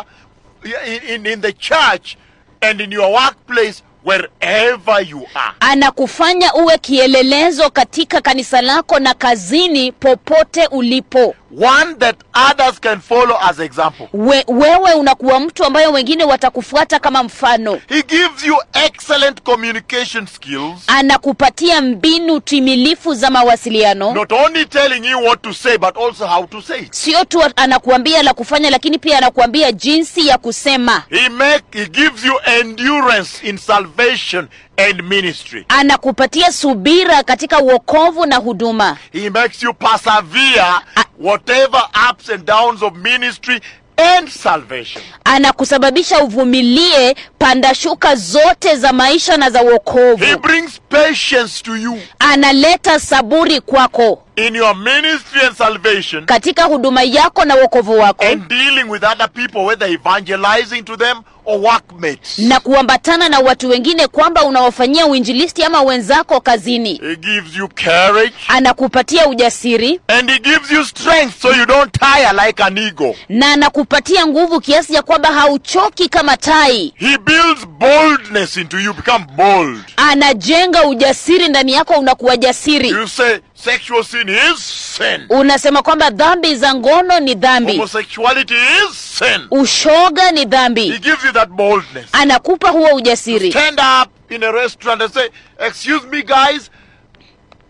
in, in, in the church and in your workplace, wherever you are. anakufanya uwe kielelezo katika kanisa lako na kazini popote ulipo One that others can follow as example. We, wewe unakuwa mtu ambayo wengine watakufuata kama mfano He gives you excellent communication skills, anakupatia mbinu timilifu za mawasiliano not only telling you what to say, but also how to say it. sio tu anakuambia la kufanya lakini pia anakuambia jinsi ya kusema He make he gives you endurance in salvation and ministry. anakupatia subira katika uokovu na huduma He makes you persevere whatever ups and downs of ministry and salvation. anakusababisha uvumilie pandashuka zote za maisha na za He uokovu brings patience to you analeta saburi kwako in your ministry and salvation katika huduma yako na uokovu wako and dealing with other people, whether evangelizing to them or workmates. na kuambatana na watu wengine kwamba unawafanyia uinjilisti ama wenzako kazini He gives you courage anakupatia ujasiri and he gives you strength so you don't tire like an eagle. na anakupatia nguvu kiasi ya kwamba hauchoki kama tai He builds boldness into you, become bold. anajenga ujasiri ndani yako unakuwa jasiri You say sexual sin is sin. unasema kwamba dhambi za ngono ni dhambi Homosexuality is sin. ushoga ni He dhambi gives you that boldness. anakupa huo ujasiri Stand up in a restaurant and say, Excuse me, guys,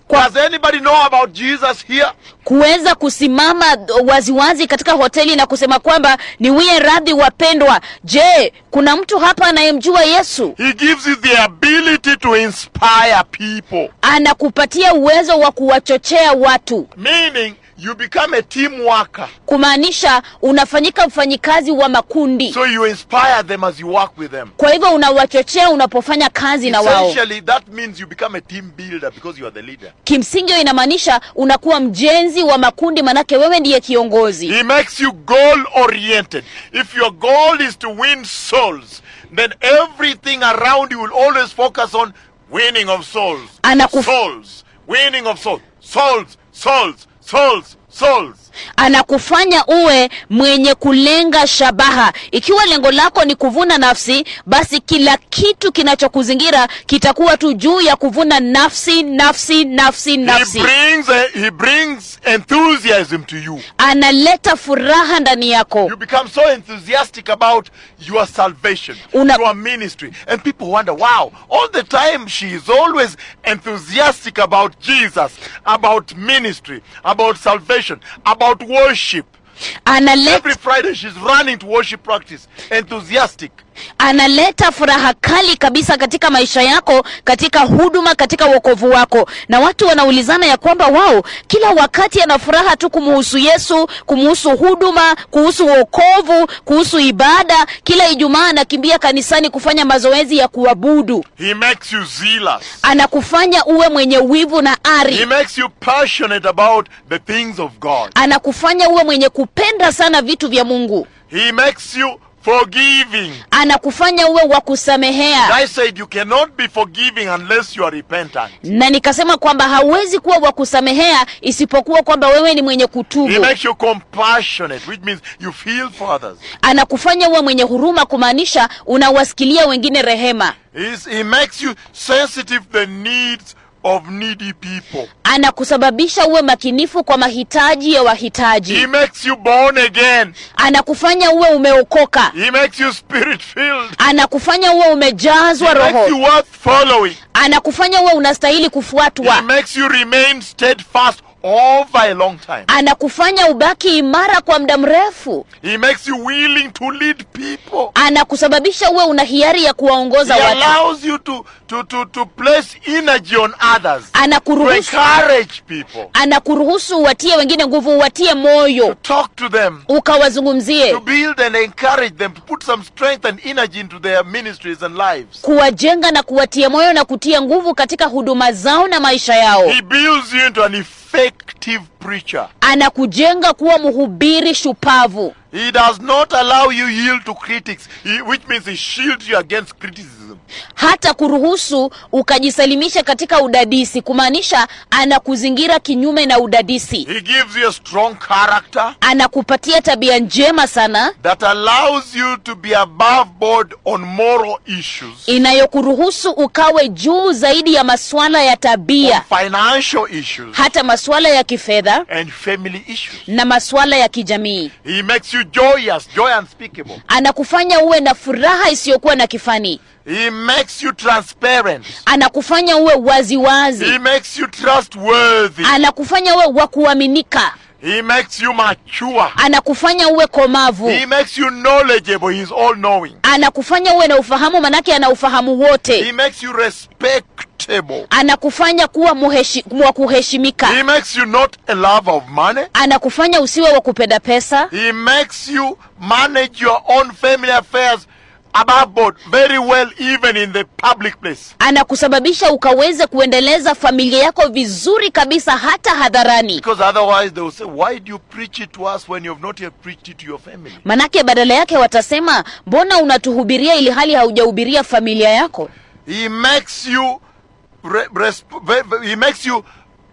Kwa- Does anybody know about Jesus here? kuweza kusimama waziwazi katika hoteli na kusema kwamba niwie radhi wapendwa je kuna mtu hapa anayemjua yesu He gives you the ability to inspire people. anakupatia uwezo wa kuwachochea watu Meaning, you become a team worker. kumaanisha unafanyika mfanyikazi wa makundi So you inspire them as you work with them. kwa hivyo unawachochea unapofanya kazi na wao Essentially, that means you become a team builder because you are the leader. kimsingi hiyo inamaanisha unakuwa mjenzi wa makundi manake wewe ndiye kiongozi He makes you goal oriented. If your goal is to win souls, then everything around you will always focus on winning of souls. Anakuf- souls. Winning of souls. Souls. Souls. Souls. Souls. anakufanya uwe mwenye kulenga shabaha ikiwa lengo lako ni kuvuna nafsi basi kila kitu kinachokuzingira kitakuwa tu juu ya kuvuna nafsi nafsi nafsi He nafsi brings a, he brings enthusiasm to you. analeta furaha ndani yako You become so enthusiastic about your salvation, Una- your ministry. And people wonder, wow, all the time she is always enthusiastic about Jesus, about ministry, about salvation, about worship. analeta Every Friday she's running to worship practice, enthusiastic. analeta furaha kali kabisa katika maisha yako katika huduma katika wokovu wako na watu wanaulizana ya kwamba wao kila wakati ana furaha tu kumuhusu yesu kumuhusu huduma kuhusu wokovu kuhusu ibada kila ijumaa anakimbia kanisani kufanya mazoezi ya kuabudu He makes you zealous. anakufanya uwe mwenye wivu na He ari makes you passionate about the things of God. anakufanya uwe mwenye kupenda sana vitu vya mungu He makes you forgiving. anakufanya uwe wa kusamehea I said you cannot be forgiving unless you are repentant. na nikasema kwamba hauwezi kuwa wa kusamehea isipokuwa kwamba wewe ni mwenye He kutubu makes you compassionate, which means you feel for others. anakufanya uwe mwenye huruma kumaanisha unawasikilia wengine rehema He's, he makes you sensitive to the needs of needy people. anakusababisha uwe makinifu kwa mahitaji ya He wahitaji makes you born again. anakufanya uwe umeokoka He makes you spirit filled. anakufanya uwe He umejazwa makes you roho worth following. anakufanya uwe unastahili He kufuatwa makes you remain steadfast over a long time. anakufanya ubaki imara kwa muda mrefu He makes you willing to lead people. anakusababisha uwe una hiari ya kuwaongoza He watu allows you to, to, to, to place energy on others, to anakuruhusu encourage people, anakuruhusu uwatie wengine nguvu uwatie moyo talk to them, ukawazungumzie to build and encourage them, to put some strength and energy into their ministries and lives. kuwajenga na kuwatia moyo na kutia nguvu katika huduma zao na maisha yao He builds you into an effective preacher. anakujenga kuwa mhubiri shupavu He does not allow you yield to critics, he, which means he shields you against criticism. hata kuruhusu ukajisalimisha katika udadisi kumaanisha anakuzingira kinyume na udadisi He gives you a strong character anakupatia tabia njema sana that allows you to be above board on moral issues, inayokuruhusu ukawe juu zaidi ya masuala ya on tabia financial issues, hata masuala ya kifedha and family issues. na masuala ya kijamii He makes you joyous, joy unspeakable. anakufanya uwe na furaha isiyokuwa na kifani He makes you transparent. anakufanya uwe waziwazi He makes you trustworthy. anakufanya uwe wa kuaminika He makes you mature. anakufanya uwe komavu He makes you knowledgeable. He's all knowing. anakufanya uwe na ufahamu manake ana ufahamu He wote makes you respectable. anakufanya kuwa muheshi, wa kuheshimika He makes you not a lover of money. anakufanya usiwe wa kupenda pesa He makes you manage your own family affairs above board very well, even in the public place. anakusababisha ukaweze kuendeleza familia yako vizuri kabisa hata hadharani Because otherwise, they will say, Why do you preach it to us when you have not yet preached it to your family? manake badala yake watasema mbona unatuhubiria ili hali haujahubiria familia yako He makes you, re- resp- ve- ve- he makes you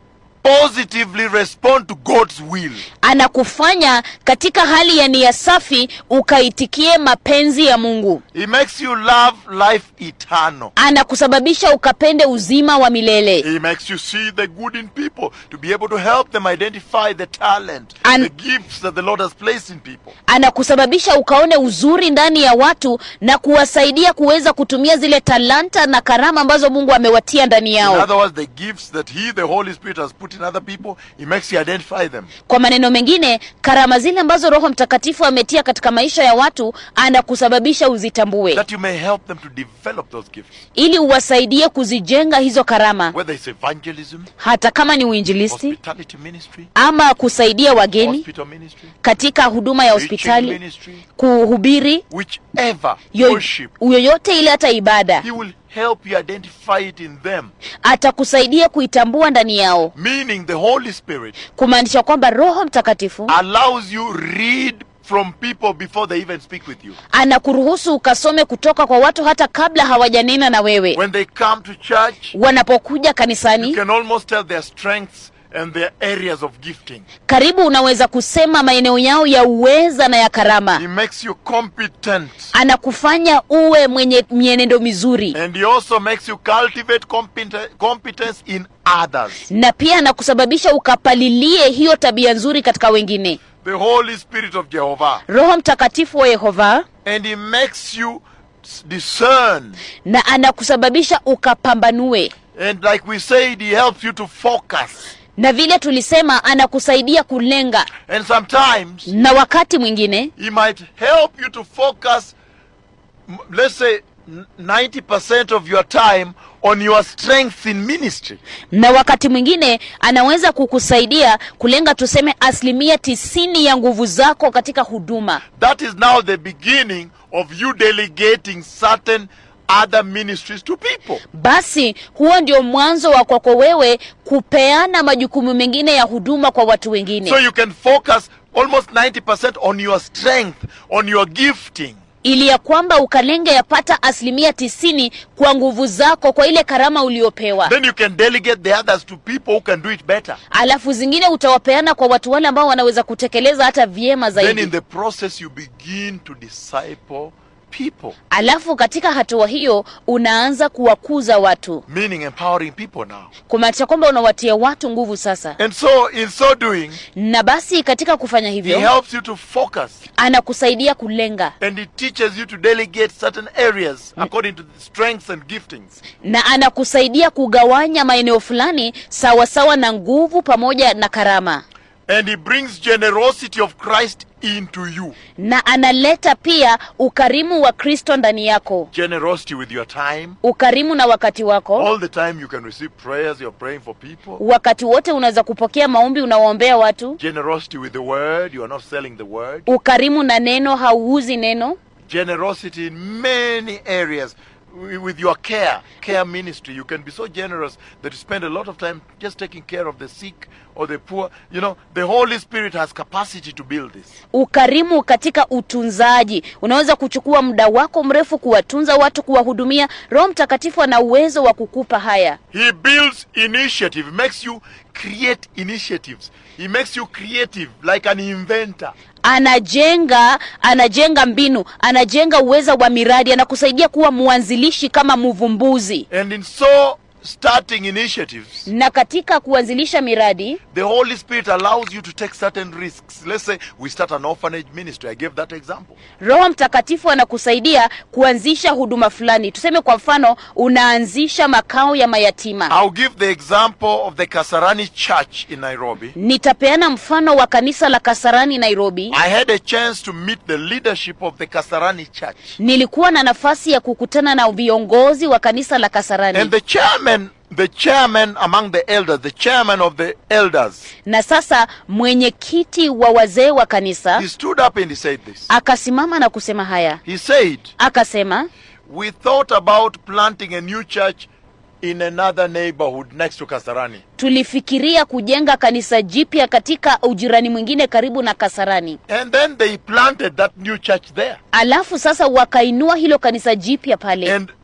positively respond to God's will. anakufanya katika hali ya nia safi ukaitikie mapenzi ya mungu He makes you love life eternal. anakusababisha ukapende uzima wa milele He makes you see the good in people to be able to help them identify the talent, And- the gifts that the Lord has placed in people. anakusababisha ukaone uzuri ndani ya watu na kuwasaidia kuweza kutumia zile talanta na karama ambazo mungu amewatia ndani In yao other words, the gifts that He, the Holy Spirit, has put in other people, He makes you identify them. kwa maneno mengine karama zile ambazo roho mtakatifu ametia katika maisha ya watu anakusababisha uzitambue That you may help them to develop those gifts. ili uwasaidie kuzijenga hizo karama Whether it's evangelism, hata kama ni uinjilisti hospitality ministry, ama kusaidia wageni hospital ministry, katika huduma ya preaching hospitali ministry, kuhubiri whichever yo- worship, yoyote ile hata ibada He will help you identify it in them. atakusaidia kuitambua ndani yao Meaning the Holy Spirit kumaanisha kwamba roho mtakatifu allows you read from people before they even speak with you. anakuruhusu ukasome kutoka kwa watu hata kabla hawajanena na wewe When they come to church, wanapokuja you kanisani can almost tell their strengths and their areas of gifting. karibu unaweza kusema maeneo yao ya uweza na ya He karama makes you competent. anakufanya uwe mwenye mienendo mizuri And he also makes you cultivate competen- competence in others. na pia anakusababisha ukapalilie hiyo tabia nzuri katika wengine The Holy Spirit of Jehovah. roho mtakatifu wa yehova And he makes you s- discern. na anakusababisha ukapambanue And like we said, he helps you to focus. na vile tulisema anakusaidia kulenga And sometimes na wakati mwingine he might help you to focus, m- let's say, n- 90% of your time on your strengths in ministry. na wakati mwingine anaweza kukusaidia kulenga tuseme asilimia tisini ya nguvu zako katika huduma That is now the beginning of you delegating certain other ministries to people. basi huo ndio mwanzo wa kwako wewe kupeana majukumu mengine ya huduma kwa watu wengine So you can focus almost 90% on your strength, on your gifting. ili ya kwamba ukalenge yapata asilimia tisini kwa nguvu zako kwa ile karama uliopewa Then you can delegate the others to people who can do it better. alafu zingine utawapeana kwa watu wale ambao wanaweza kutekeleza hata vyema Then in zaidi the process, you begin to disciple people, alafu katika hatua hiyo unaanza kuwakuza watu meaning empowering people now. kumaanisha kwamba unawatia watu nguvu sasa And so, in so doing, na basi katika kufanya He hivyo helps you to focus anakusaidia kulenga and He teaches you to delegate certain areas according to the strengths and giftings. na anakusaidia kugawanya maeneo fulani sawasawa na nguvu pamoja na karama And He brings generosity of Christ into you. na analeta pia ukarimu wa kristo ndani yako Generosity with your time. ukarimu na wakati wako All the time you can receive prayers, you're praying for people. wakati wote unaweza kupokea maombi unawaombea watu Generosity with the word, you are not selling the word. ukarimu na neno hauuzi neno Generosity in many areas. Wi- With your care, care ministry, you can be so generous that you spend a lot of time just taking care of the sick or the poor. You know, the Holy Spirit has capacity to build this. ukarimu katika utunzaji unaweza kuchukua muda wako mrefu kuwatunza watu kuwahudumia roho mtakatifu ana uwezo wa kukupa haya He builds initiative, makes you create initiatives. He makes you creative, like an inventor. anajenga anajenga mbinu anajenga uweza wa miradi anakusaidia kuwa mwanzilishi kama mvumbuzi And in so starting initiatives, na katika kuanzilisha miradi the Holy Spirit allows you to take certain risks. Let's say we start an orphanage ministry. I gave that example. roho mtakatifu anakusaidia kuanzisha huduma fulani tuseme kwa mfano unaanzisha makao ya mayatima I'll give the example of the Kasarani Church in Nairobi. nitapeana mfano wa kanisa la kasarani nairobi I had a chance to meet the leadership of the Kasarani Church. nilikuwa na nafasi ya kukutana na viongozi wa kanisa la kasarani And the chairman, the chairman among the elders, the chairman of the elders, na sasa mwenyekiti wa wazee wa kanisa he stood up and he said this. akasimama na kusema haya He said, akasema We thought about planting a new church in another neighborhood next to Kasarani. tulifikiria kujenga kanisa jipya katika ujirani mwingine karibu na kasarani And then they planted that new church there. alafu sasa wakainua hilo kanisa jipya pale And th-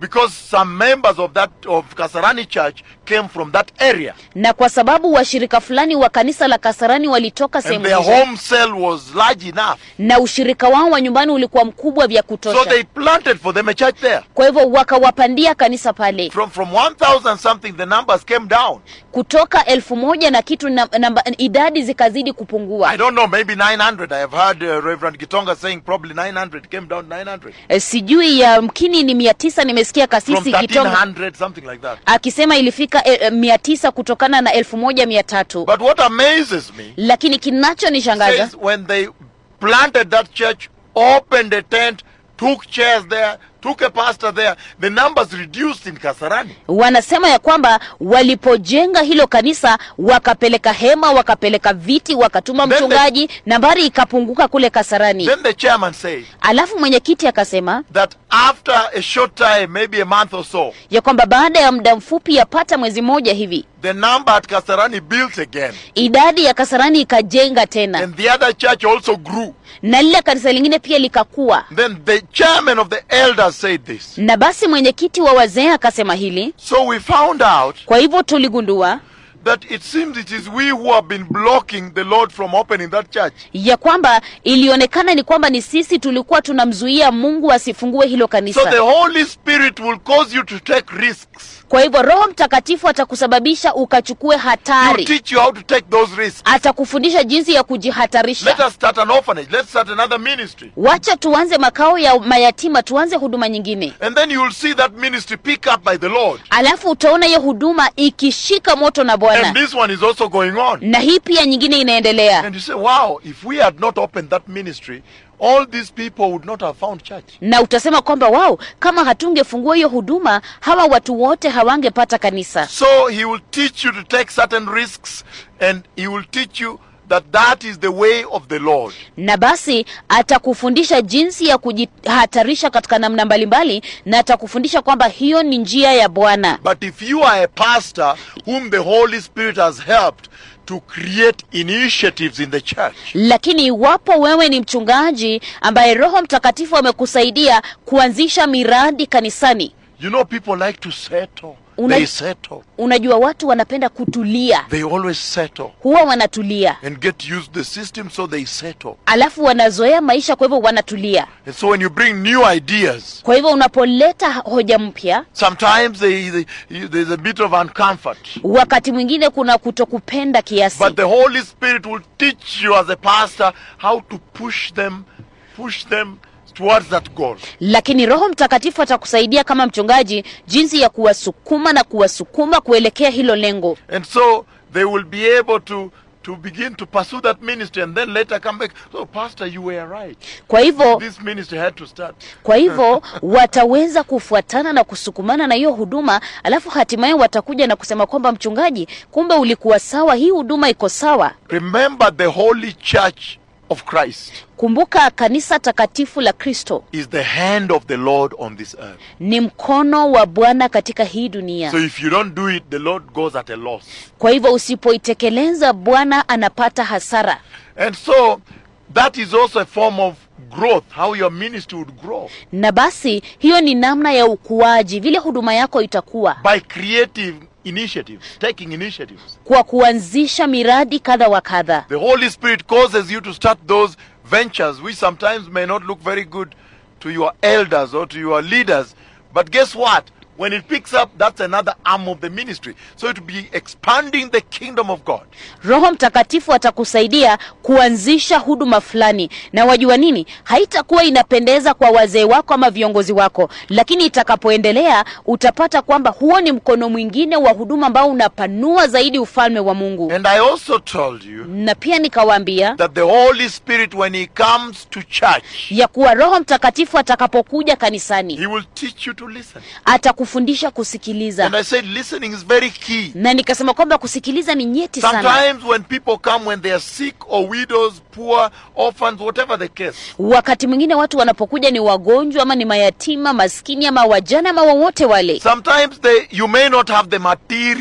because some members of that of Kasarani church came from that area. na kwa sababu washirika fulani wa kanisa la Kasarani walitoka And sehemu their hizo home cell was large enough. na ushirika wao wa nyumbani ulikuwa mkubwa vya So kutosha. they planted for them a church there. Kwa hivyo wakawapandia kanisa pale From from 1,000 something, the numbers came down. kutoka elfu moja na kitu na, namba, idadi zikazidi kupungua. I don't know, maybe 900. I have heard uh, Reverend Gitonga saying probably 900 came down 900. E, sijui ya mkini ni mia tisa. Nimesikia From kasisi Kitonga 1300, something like that. akisema ilifika e, e, mia tisa kutokana na elfu moja mia tatu But what amazes me lakini kinachonishangaza says when they planted that church, opened a tent, took chairs there, took a pastor there, the numbers reduced in Kasarani. wanasema ya kwamba walipojenga hilo kanisa wakapeleka hema wakapeleka viti wakatuma Then the- mchungaji nambari ikapunguka kule Kasarani. Then the chairman said Alafu mwenyekiti akasema that after a short time, maybe a month or so, ya kwamba baada ya muda mfupi yapata mwezi mmoja hivi the number at Kasarani built again. idadi ya Kasarani ikajenga tena And the other church also grew. na lile kanisa lingine pia likakua. Then the chairman of the elders said this. Na basi mwenyekiti wa wazee akasema hili. So we found out Kwa hivyo tuligundua that it seems it is we who have been blocking the Lord from opening that church. ya kwamba ilionekana ni kwamba ni sisi tulikuwa tunamzuia Mungu asifungue hilo So the kanisa. Holy Spirit will cause you to take risks. Kwa hivyo Roho Mtakatifu atakusababisha ukachukue He will hatari, teach you how to take those risks. atakufundisha jinsi ya Let kujihatarisha. us start an orphanage. Let's start another ministry. Wacha tuanze makao ya mayatima, tuanze huduma nyingine, And then you will see that ministry pick up by the Lord. alafu utaona hiyo huduma ikishika moto na And Bwana, this one is also going on. na hii pia nyingine inaendelea. And you say, wow, if we had not opened that ministry, all these people would not have found church. na utasema kwamba wao, kama hatungefungua hiyo huduma, hawa watu wote hawangepata kanisa. So he will teach you to take certain risks and he will teach you that that is the way of the Lord. na basi atakufundisha jinsi ya kujihatarisha katika namna mbalimbali, na atakufundisha kwamba hiyo ni njia ya Bwana. But if you are a pastor whom the Holy Spirit has helped to create initiatives in the church, Lakini iwapo wewe ni mchungaji ambaye Roho Mtakatifu amekusaidia kuanzisha miradi kanisani, you know people like to settle. Una- They settle. unajua watu wanapenda kutulia, They always settle huwa wanatulia, and get used to the system, so they settle. alafu wanazoea maisha, kwa hivyo wanatulia. And so when you bring new ideas, Kwa hivyo unapoleta hoja mpya, sometimes they, they, you- there's a bit of uncomfort. wakati mwingine kuna kutokupenda kiasi, But the Holy Spirit will teach you as a pastor how to push them, push them towards that goal. lakini Roho Mtakatifu atakusaidia kama mchungaji jinsi ya kuwasukuma na kuwasukuma kuelekea hilo lengo, And so they will be able to to begin to pursue that ministry and then later come back. So, Pastor, you were right. kwa hivyo This ministry had to start. kwa hivyo wataweza kufuatana na kusukumana na hiyo huduma, alafu hatimaye watakuja na kusema kwamba mchungaji, kumbe ulikuwa sawa, hii huduma iko sawa. Remember, the Holy Church of Christ Kumbuka kanisa takatifu la Kristo is the hand of the Lord on this earth. ni mkono wa Bwana katika hii dunia. So, if you don't do it, the Lord goes at a loss. Kwa hivyo usipoitekeleza, Bwana anapata hasara. And so, that is also a form of growth, how your ministry would grow Na basi hiyo ni namna ya ukuaji, vile huduma yako itakuwa by creative initiatives, taking initiatives. kwa kuanzisha miradi kadha wa kadha. The Holy Spirit causes you to start those ventures which sometimes may not look very good to your elders or to your leaders. But guess what? When it picks up, that's another arm of the ministry. So it will be expanding the kingdom of God. Roho Mtakatifu atakusaidia kuanzisha huduma fulani, na wajua nini, haitakuwa inapendeza kwa wazee wako ama viongozi wako, lakini itakapoendelea utapata kwamba huo ni mkono mwingine wa huduma ambao unapanua zaidi ufalme wa Mungu. And I also told you Na pia nikawaambia that the Holy Spirit, when He comes to church, ya kuwa Roho Mtakatifu atakapokuja kanisani He will teach you to listen. atakufundisha kusikiliza, And I said, listening is very key. na nikasema kwamba kusikiliza ni nyeti sana. Sometimes when people come, when they are sick or widows, poor, orphans, whatever the case, Wakati mwingine watu wanapokuja ni wagonjwa ama ni mayatima, maskini ama wajane ama wowote wale, Sometimes they, you may not have the material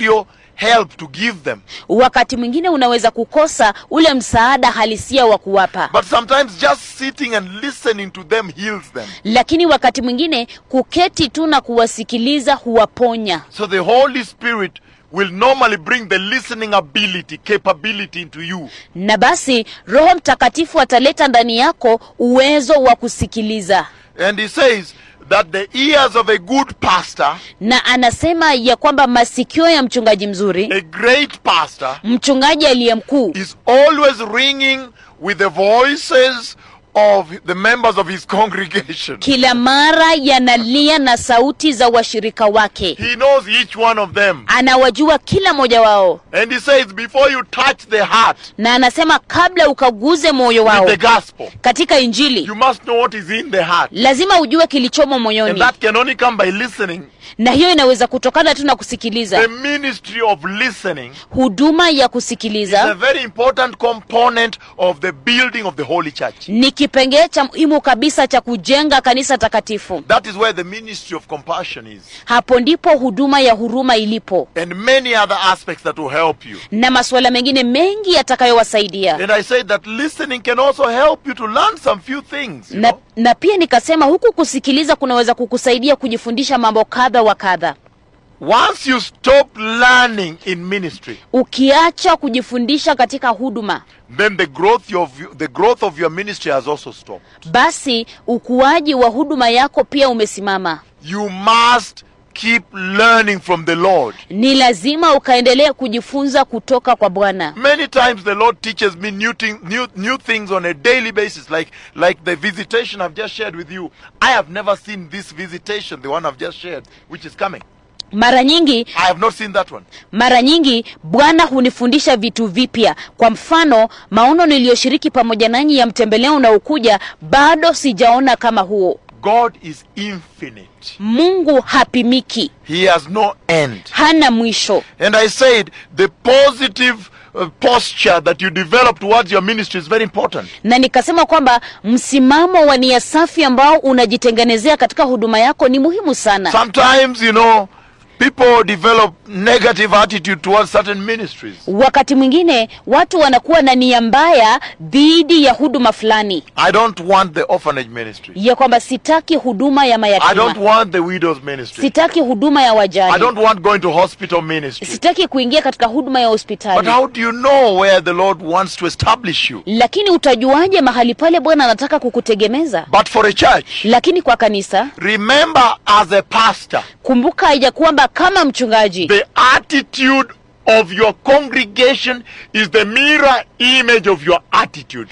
help to give them. wakati mwingine unaweza kukosa ule msaada halisia wa kuwapa But sometimes just sitting and listening to them heals them. lakini wakati mwingine kuketi tu na kuwasikiliza huwaponya So the Holy Spirit will normally bring the listening ability, capability into you. na basi roho mtakatifu ataleta ndani yako uwezo wa kusikiliza And he says that the ears of a good pastor, na anasema ya kwamba masikio ya mchungaji mzuri a great pastor, mchungaji aliye mkuu is always ringing with the voices of the members of his congregation. kila mara yanalia na sauti za washirika wake He knows each one of them. anawajua kila mmoja wao And he says, before you touch the heart na anasema kabla ukaguze moyo with wao the gospel, katika injili you must know what is in the heart. lazima ujue kilichomo And moyoni that can only come by listening. na hiyo inaweza kutokana tu na The kusikiliza ministry of listening huduma ya is a kusikiliza very important component of the building of the holy church. ni kipengee cha muhimu kabisa cha kujenga kanisa takatifu That is where the ministry of compassion is. hapo ndipo huduma ya huruma ilipo And many other aspects that will help you. na masuala mengine mengi yatakayowasaidia And I said that listening can also help you to learn some few things. You na, know? na pia nikasema huku kusikiliza kunaweza kukusaidia kujifundisha mambo kadha wa kadha Once you stop learning in ministry, ukiacha kujifundisha katika huduma then the growth of the growth of your ministry has also stopped. basi ukuaji wa huduma yako pia umesimama You must keep learning from the Lord. ni lazima ukaendelea kujifunza kutoka kwa bwana Many times the Lord teaches me new, thing, new, new things on a daily basis, like, like the visitation I've just shared with you. I have never seen this visitation, the one I've just shared, which is coming. mara nyingi I have not seen that one. mara nyingi bwana hunifundisha vitu vipya kwa mfano maono niliyoshiriki pamoja nanyi ya mtembeleo unaokuja bado sijaona kama huo God is infinite. mungu hapimiki He has no end. hana mwisho And I said the positive uh, posture that you develop towards your ministry is very important. na nikasema kwamba msimamo wa nia safi ambao unajitengenezea katika huduma yako ni muhimu sana Sometimes, you know, people develop negative attitude towards certain ministries. wakati mwingine watu wanakuwa na nia mbaya dhidi ya huduma fulani I don't want the orphanage ministry. ya kwamba sitaki huduma ya I don't mayatima want the widow's ministry. sitaki huduma ya I wajane don't want going to hospital ministry. sitaki kuingia katika huduma ya But hospitali how do you know where the Lord wants to establish you? lakini utajuaje mahali pale bwana anataka kukutegemeza But for a church, lakini kwa kanisa remember as a pastor, kumbuka ya kwamba kama mchungaji the attitude of your congregation is the mirror image of your attitude.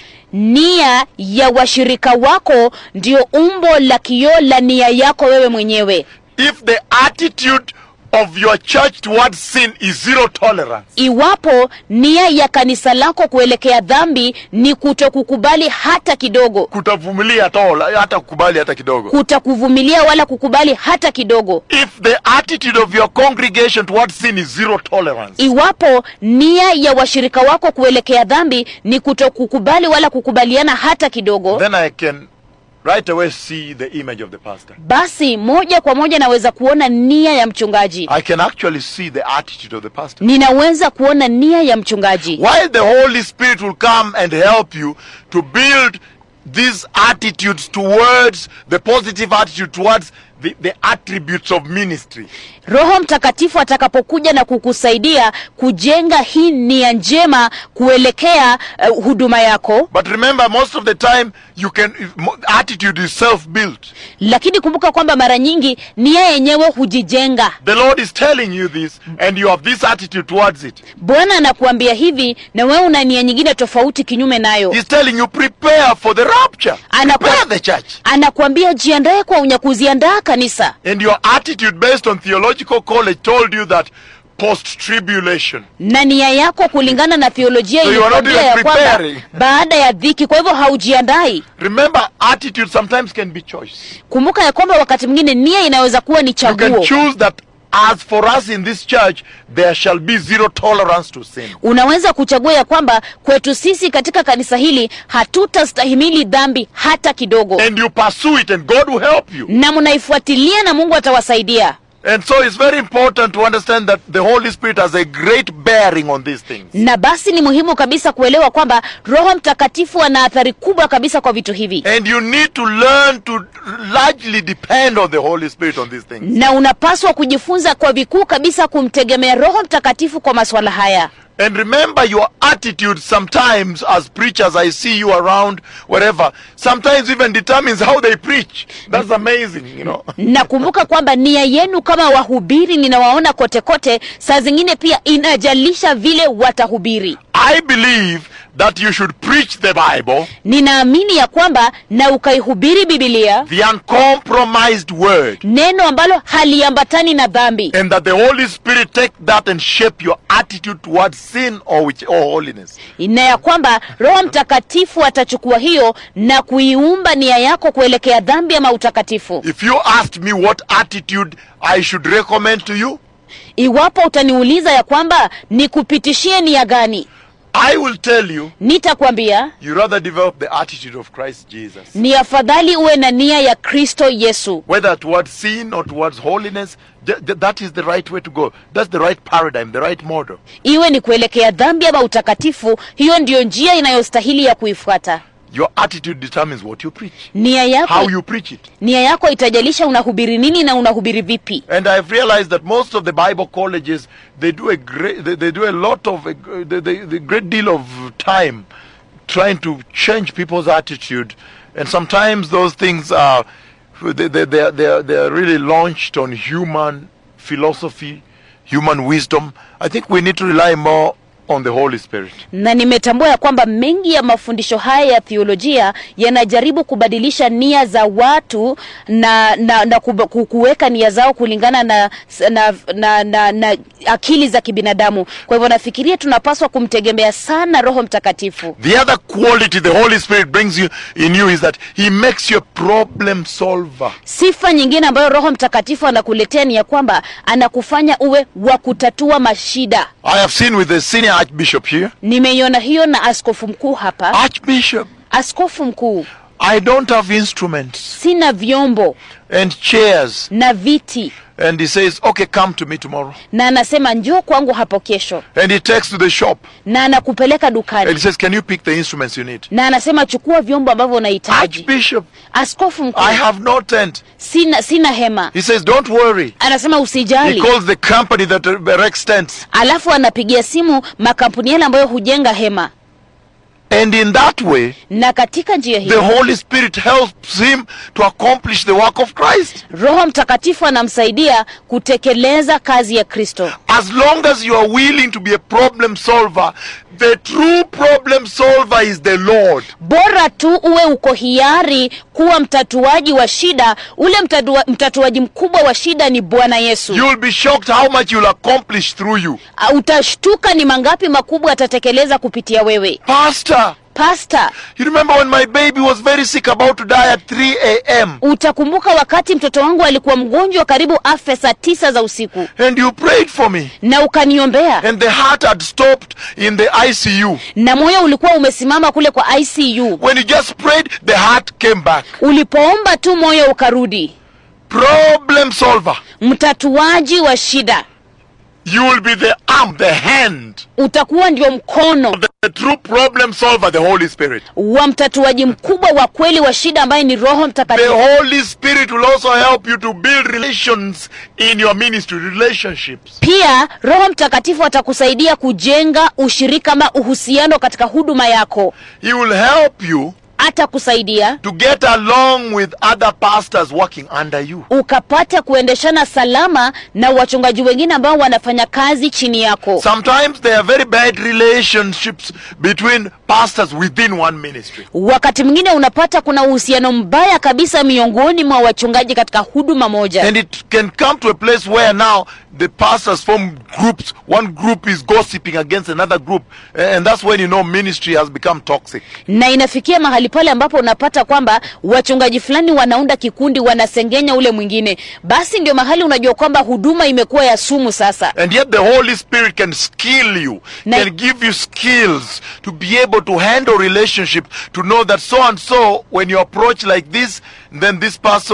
nia ya washirika wako ndio umbo la kioo la nia yako wewe mwenyewe If the attitude of your church towards sin is zero tolerance, iwapo nia ya kanisa lako kuelekea dhambi ni kutokukubali hata kidogo kutavumilia at all, hata kukubali hata kidogo. kutokuvumilia wala kukubali hata kidogo If the attitude of your congregation towards sin is zero tolerance, iwapo nia ya washirika wako kuelekea dhambi ni kutokukubali wala kukubaliana hata kidogo then I can right away see the image of the pastor. basi moja kwa moja naweza kuona nia ya mchungaji I can actually see the attitude of the pastor. ninaweza kuona nia ya mchungaji While the Holy Spirit will come and help you to build these attitudes towards the positive attitude towards the, the attributes of ministry. roho mtakatifu atakapokuja na kukusaidia kujenga hii nia njema kuelekea uh, huduma yako But remember, most of the time, you can mo- attitude is self-built. lakini kumbuka kwamba mara nyingi nia yenyewe hujijenga The Lord is telling you this, and you have this attitude towards it. bwana anakuambia hivi na wewe una nia nyingine tofauti kinyume nayo He's telling you prepare for the rapture. Anaku- Prepare the church. anakuambia jiandae kwa unyakuzi andaa kanisa And your attitude based on theological college told you that post-tribulation. na nia yako kulingana na theolojia So you are not ilikwambia even ya kwamba preparing. baada ya dhiki kwa hivyo haujiandai Remember, attitude sometimes can be choice. kumbuka ya kwamba wakati mwingine nia inaweza kuwa ni You can chaguo choose that as for us in this church, there shall be zero tolerance to sin. unaweza kuchagua ya kwamba kwetu sisi katika kanisa hili hatutastahimili dhambi hata kidogo And you pursue it, and God will help you. na mnaifuatilia na mungu atawasaidia And so it's very important to understand that the Holy Spirit has a great bearing on these things. na basi ni muhimu kabisa kuelewa kwamba roho mtakatifu ana athari kubwa kabisa kwa vitu hivi And you need to learn to largely depend on the Holy Spirit on these things. na unapaswa kujifunza kwa vikuu kabisa kumtegemea roho mtakatifu kwa masuala haya And remember your attitude sometimes as preachers, I see you around wherever, sometimes even determines how they preach. That's amazing, you know. nakumbuka kwamba nia yenu kama wahubiri ninawaona kote kote saa zingine pia inajalisha vile watahubiri I believe that you should preach the Bible, ninaamini ya kwamba na ukaihubiri bibilia the uncompromised word, neno ambalo haliambatani na dhambi and that the Holy Spirit take that and shape your attitude towards sin or, which, or holiness. na ya kwamba roho mtakatifu atachukua hiyo na kuiumba nia yako kuelekea dhambi ama utakatifu If you asked me what attitude I should recommend to you, iwapo utaniuliza ya kwamba nikupitishie nia gani I will tell you nitakwambia you rather develop the attitude of Christ Jesus. ni afadhali uwe na nia ya kristo yesu Whether towards sin or towards holiness, th- th- that is the right way to go. That's the right paradigm, the right model. iwe ni kuelekea dhambi ama utakatifu hiyo ndiyo njia inayostahili ya kuifuata Your attitude determines what you preach, nia yako how you preach it. nia yako itajalisha unahubiri nini na unahubiri vipi And I've realized that most of the Bible colleges they do a great they, they do a lot of a, they, they, the great deal of time trying to change people's attitude, and sometimes those things are they they they are, they are, they are really launched on human philosophy, human wisdom. I think we need to rely more on the Holy Spirit. na nimetambua ya kwamba mengi ya mafundisho haya ya theolojia yanajaribu kubadilisha nia za watu na na, na kuba- ku- kuweka nia zao kulingana na na, na, na na akili za kibinadamu kwa hivyo nafikiria tunapaswa kumtegemea sana roho mtakatifu The other quality the Holy Spirit brings you in you is that He makes you a problem solver. sifa nyingine ambayo roho mtakatifu anakuletea ni ya kwamba anakufanya uwe wa kutatua mashida I have seen with the senior archbishop here. nimeiona hiyo na askofu mkuu hapa Archbishop, askofu mkuu I don't have instruments sina vyombo and chairs. na viti And he says, okay, come to me tomorrow. na anasema njoo kwangu hapo kesho And he takes to the shop na anakupeleka and he dukani says, can you pick the instruments you need? na anasema chukua vyombo ambavyo unahitaji Archbishop, askofu mkuu I have no tent. sina sina hema He says, don't worry. anasema He usijali calls the company that erects tents. alafu anapigia simu makampuni yale ambayo hujenga hema And in that way, na katika njia the hiyo Holy Spirit helps him to accomplish the work of Christ. roho mtakatifu anamsaidia kutekeleza kazi ya kristo As long as you are willing to be a problem solver, the true problem solver is the Lord. bora tu uwe uko hiari kuwa mtatuaji wa shida ule mtatua, mtatuaji mkubwa wa shida ni bwana yesu You'll be shocked how much you'll accomplish through you. Ah, utashtuka ni mangapi makubwa atatekeleza kupitia wewe Pastor, pasta you remember when my baby was very sick, about to die at 3 a.m., utakumbuka wakati mtoto wangu alikuwa mgonjwa karibu afe saa tisa za usiku and you prayed for me, na ukaniombea and the heart had stopped in the ICU. na moyo ulikuwa umesimama kule kwa icu When you just prayed, the heart came back. ulipoomba tu moyo ukarudi Problem solver. mtatuaji wa shida You will be the arm, the hand, utakuwa ndio mkono the, the true problem solver, the Holy Spirit. wa mtatuaji mkubwa wa kweli wa shida ambaye ni roho The mtakatifu Holy Spirit will also help you to build relations in your ministry, relationships. pia roho mtakatifu atakusaidia kujenga ushirika ama uhusiano katika huduma yako He will help you atakusaidia to get along with other pastors working under you. ukapata kuendeshana salama na wachungaji wengine ambao wanafanya kazi chini yako Sometimes there are very bad relationships between pastors within one ministry. wakati mwingine unapata kuna uhusiano mbaya kabisa miongoni mwa wachungaji katika huduma moja And it can come to a place where now the pastors form groups. One group is gossiping against another group. And that's when you know ministry has become toxic. na inafikia mahali pale ambapo unapata kwamba wachungaji fulani wanaunda kikundi wanasengenya ule mwingine basi ndio mahali unajua kwamba huduma imekuwa ya sumu sasa And yet the Holy Spirit can skill you, Na- can give you skills to be able to handle relationship, to know that so and so, when you approach like this, then this person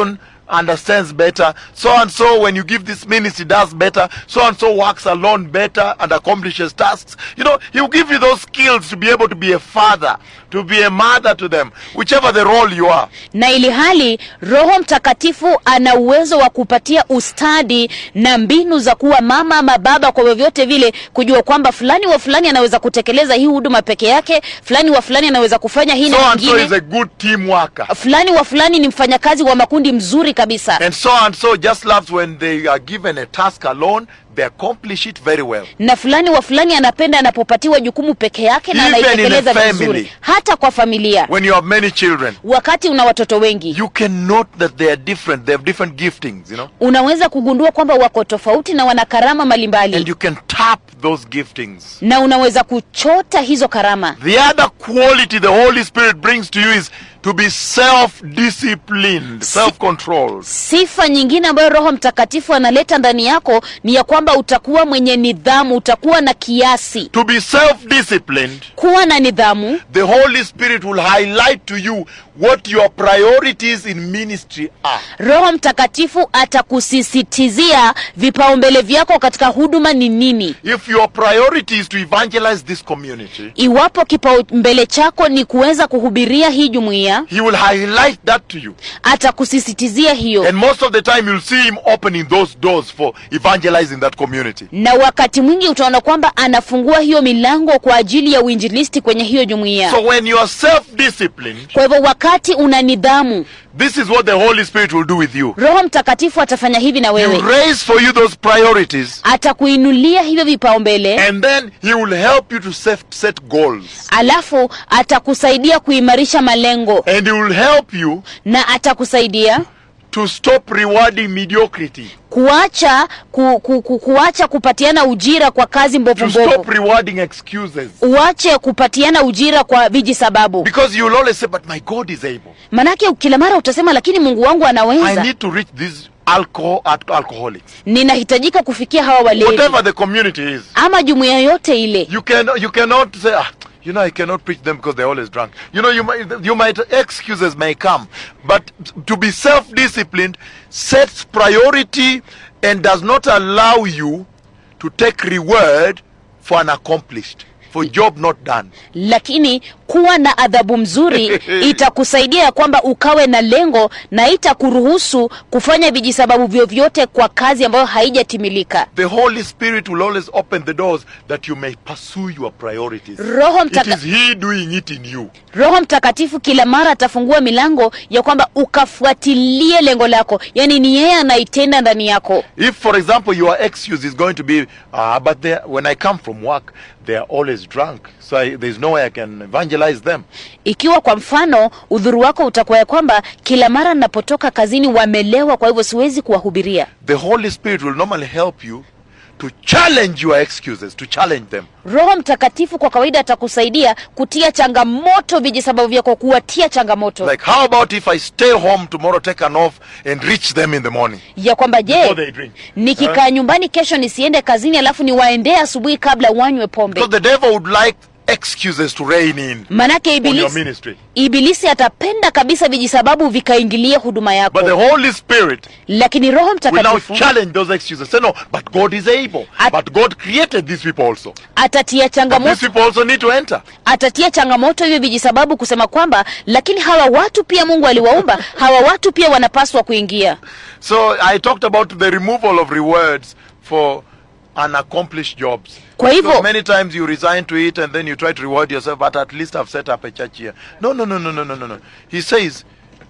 understands better. So and so, when you give this ministry, does better. So and so works alone better and accomplishes tasks. You know, He will give you those skills to be able to be a father, to be a mother to them, whichever the role you are. na ili hali roho mtakatifu ana uwezo wa kupatia ustadi na mbinu za kuwa mama ama baba kwa vyovyote vile kujua kwamba fulani wa fulani anaweza kutekeleza hii huduma peke yake fulani wa fulani anaweza kufanya hii So na and so is nyingine a good team worker. fulani wa fulani ni mfanyakazi wa makundi mzuri kabisa And so and so just loves when they are given a task alone, they accomplish it very well. na fulani wa fulani anapenda anapopatiwa jukumu peke yake na Even in a anaitekeleza family. vizuri hata kwa familia When you have many children, wakati una watoto wengi you can note that they are different. They have different giftings, you know. unaweza kugundua kwamba wako tofauti na wana karama And mbalimbali you can tap those giftings. na unaweza kuchota hizo karama The other quality the Holy Spirit brings to you is to be self-disciplined, self-controlled. sifa nyingine ambayo roho mtakatifu analeta ndani yako ni ya kwamba utakuwa mwenye nidhamu utakuwa na kiasi To be self-disciplined, kuwa na nidhamu the Holy Spirit will highlight to you what your priorities in ministry are. roho mtakatifu atakusisitizia vipaumbele vyako katika huduma ni nini If your priority is to evangelize this community, iwapo kipaumbele chako ni kuweza kuhubiria hii jumuiya He will highlight that to you. atakusisitizia hiyo And most of the time, you'll see Him opening those doors for evangelizing that community. na wakati mwingi utaona kwamba anafungua hiyo milango kwa ajili ya uinjilisti kwenye hiyo jumuiya So when you are self-disciplined, kwa hivyo wakati una nidhamu this is what the Holy Spirit will do with you. roho mtakatifu atafanya hivi na He wewe will raise for you those priorities, atakuinulia hivyo vipaumbele and then He will help you to set, set goals. alafu atakusaidia kuimarisha malengo And He will help you na atakusaidia to stop rewarding mediocrity, kuacha ku, ku, ku, kuacha kupatiana ujira kwa kazi mbovu to stop mbovu rewarding excuses. uache kupatiana ujira kwa viji sababu Because you will always say, But my God is able. manake kila mara utasema lakini mungu wangu I anaweza need to reach these alcohol, al- alcoholics. ninahitajika kufikia hawa walevi Whatever the community is. ama jumuiya yote ile You can you cannot say, ah, you know, I cannot preach them because they're always drunk. You know, you might you might excuses may come, but to be self-disciplined sets priority and does not allow you to take reward for unaccomplished, for job not done. lakini kuwa na adhabu mzuri itakusaidia ya kwamba ukawe na lengo na itakuruhusu kufanya vijisababu vyovyote kwa kazi ambayo haijatimilika The Holy Spirit will always open the doors that you may pursue your priorities. roho, It mtaka, is He doing it in you. roho mtakatifu kila mara atafungua milango ya kwamba ukafuatilie lengo lako yaani ni yeye anaitenda ndani yako If, for example, your excuse is going to be, ah, but they, when I come from work, they are always drunk, so I, there's no way I can evangelize them. ikiwa kwa mfano udhuru wako utakuwa ya kwamba kila mara ninapotoka kazini wamelewa kwa hivyo siwezi kuwahubiria The Holy Spirit will normally help you to challenge your excuses, to challenge them. roho mtakatifu kwa kawaida atakusaidia kutia changamoto vijisababu vyako kuwatia changamoto Like, how about if I stay home tomorrow, take an off, and reach them in the morning ya kwamba before je they drink? nikikaa nyumbani kesho nisiende kazini alafu niwaendee asubuhi kabla wanywe pombe Because the devil would like excuses to reign in manake on your ibilisi, ministry. ibilisi atapenda kabisa vijisababu vikaingilia huduma yako But the Holy Spirit lakini roho will now mtakatifu challenge those excuses. Say, no, but God is able. At- but God created these people also. atatia But these changamoto people also need to enter. atatia changamoto hivyo vijisababu kusema kwamba lakini hawa watu pia mungu aliwaumba hawa watu pia wanapaswa kuingia So I talked about the removal of rewards for unaccomplished jobs. Kwa hivyo- Because many times you resign to it and then you try to reward yourself, but at least I've set up a church here. No, no, no, no, no, no, no, no. He says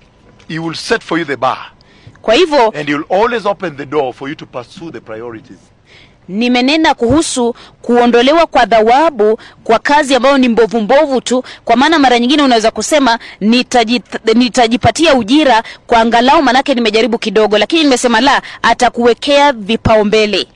he will set for you the bar kwa hivyo and he will always open the door for you to pursue the priorities. nimenena kuhusu kuondolewa kwa dhawabu kwa kazi ambayo ni mbovu mbovu tu kwa maana mara nyingine unaweza kusema nitaji, nitajipatia ujira kwa angalau manake nimejaribu kidogo lakini nimesema la atakuwekea vipaumbele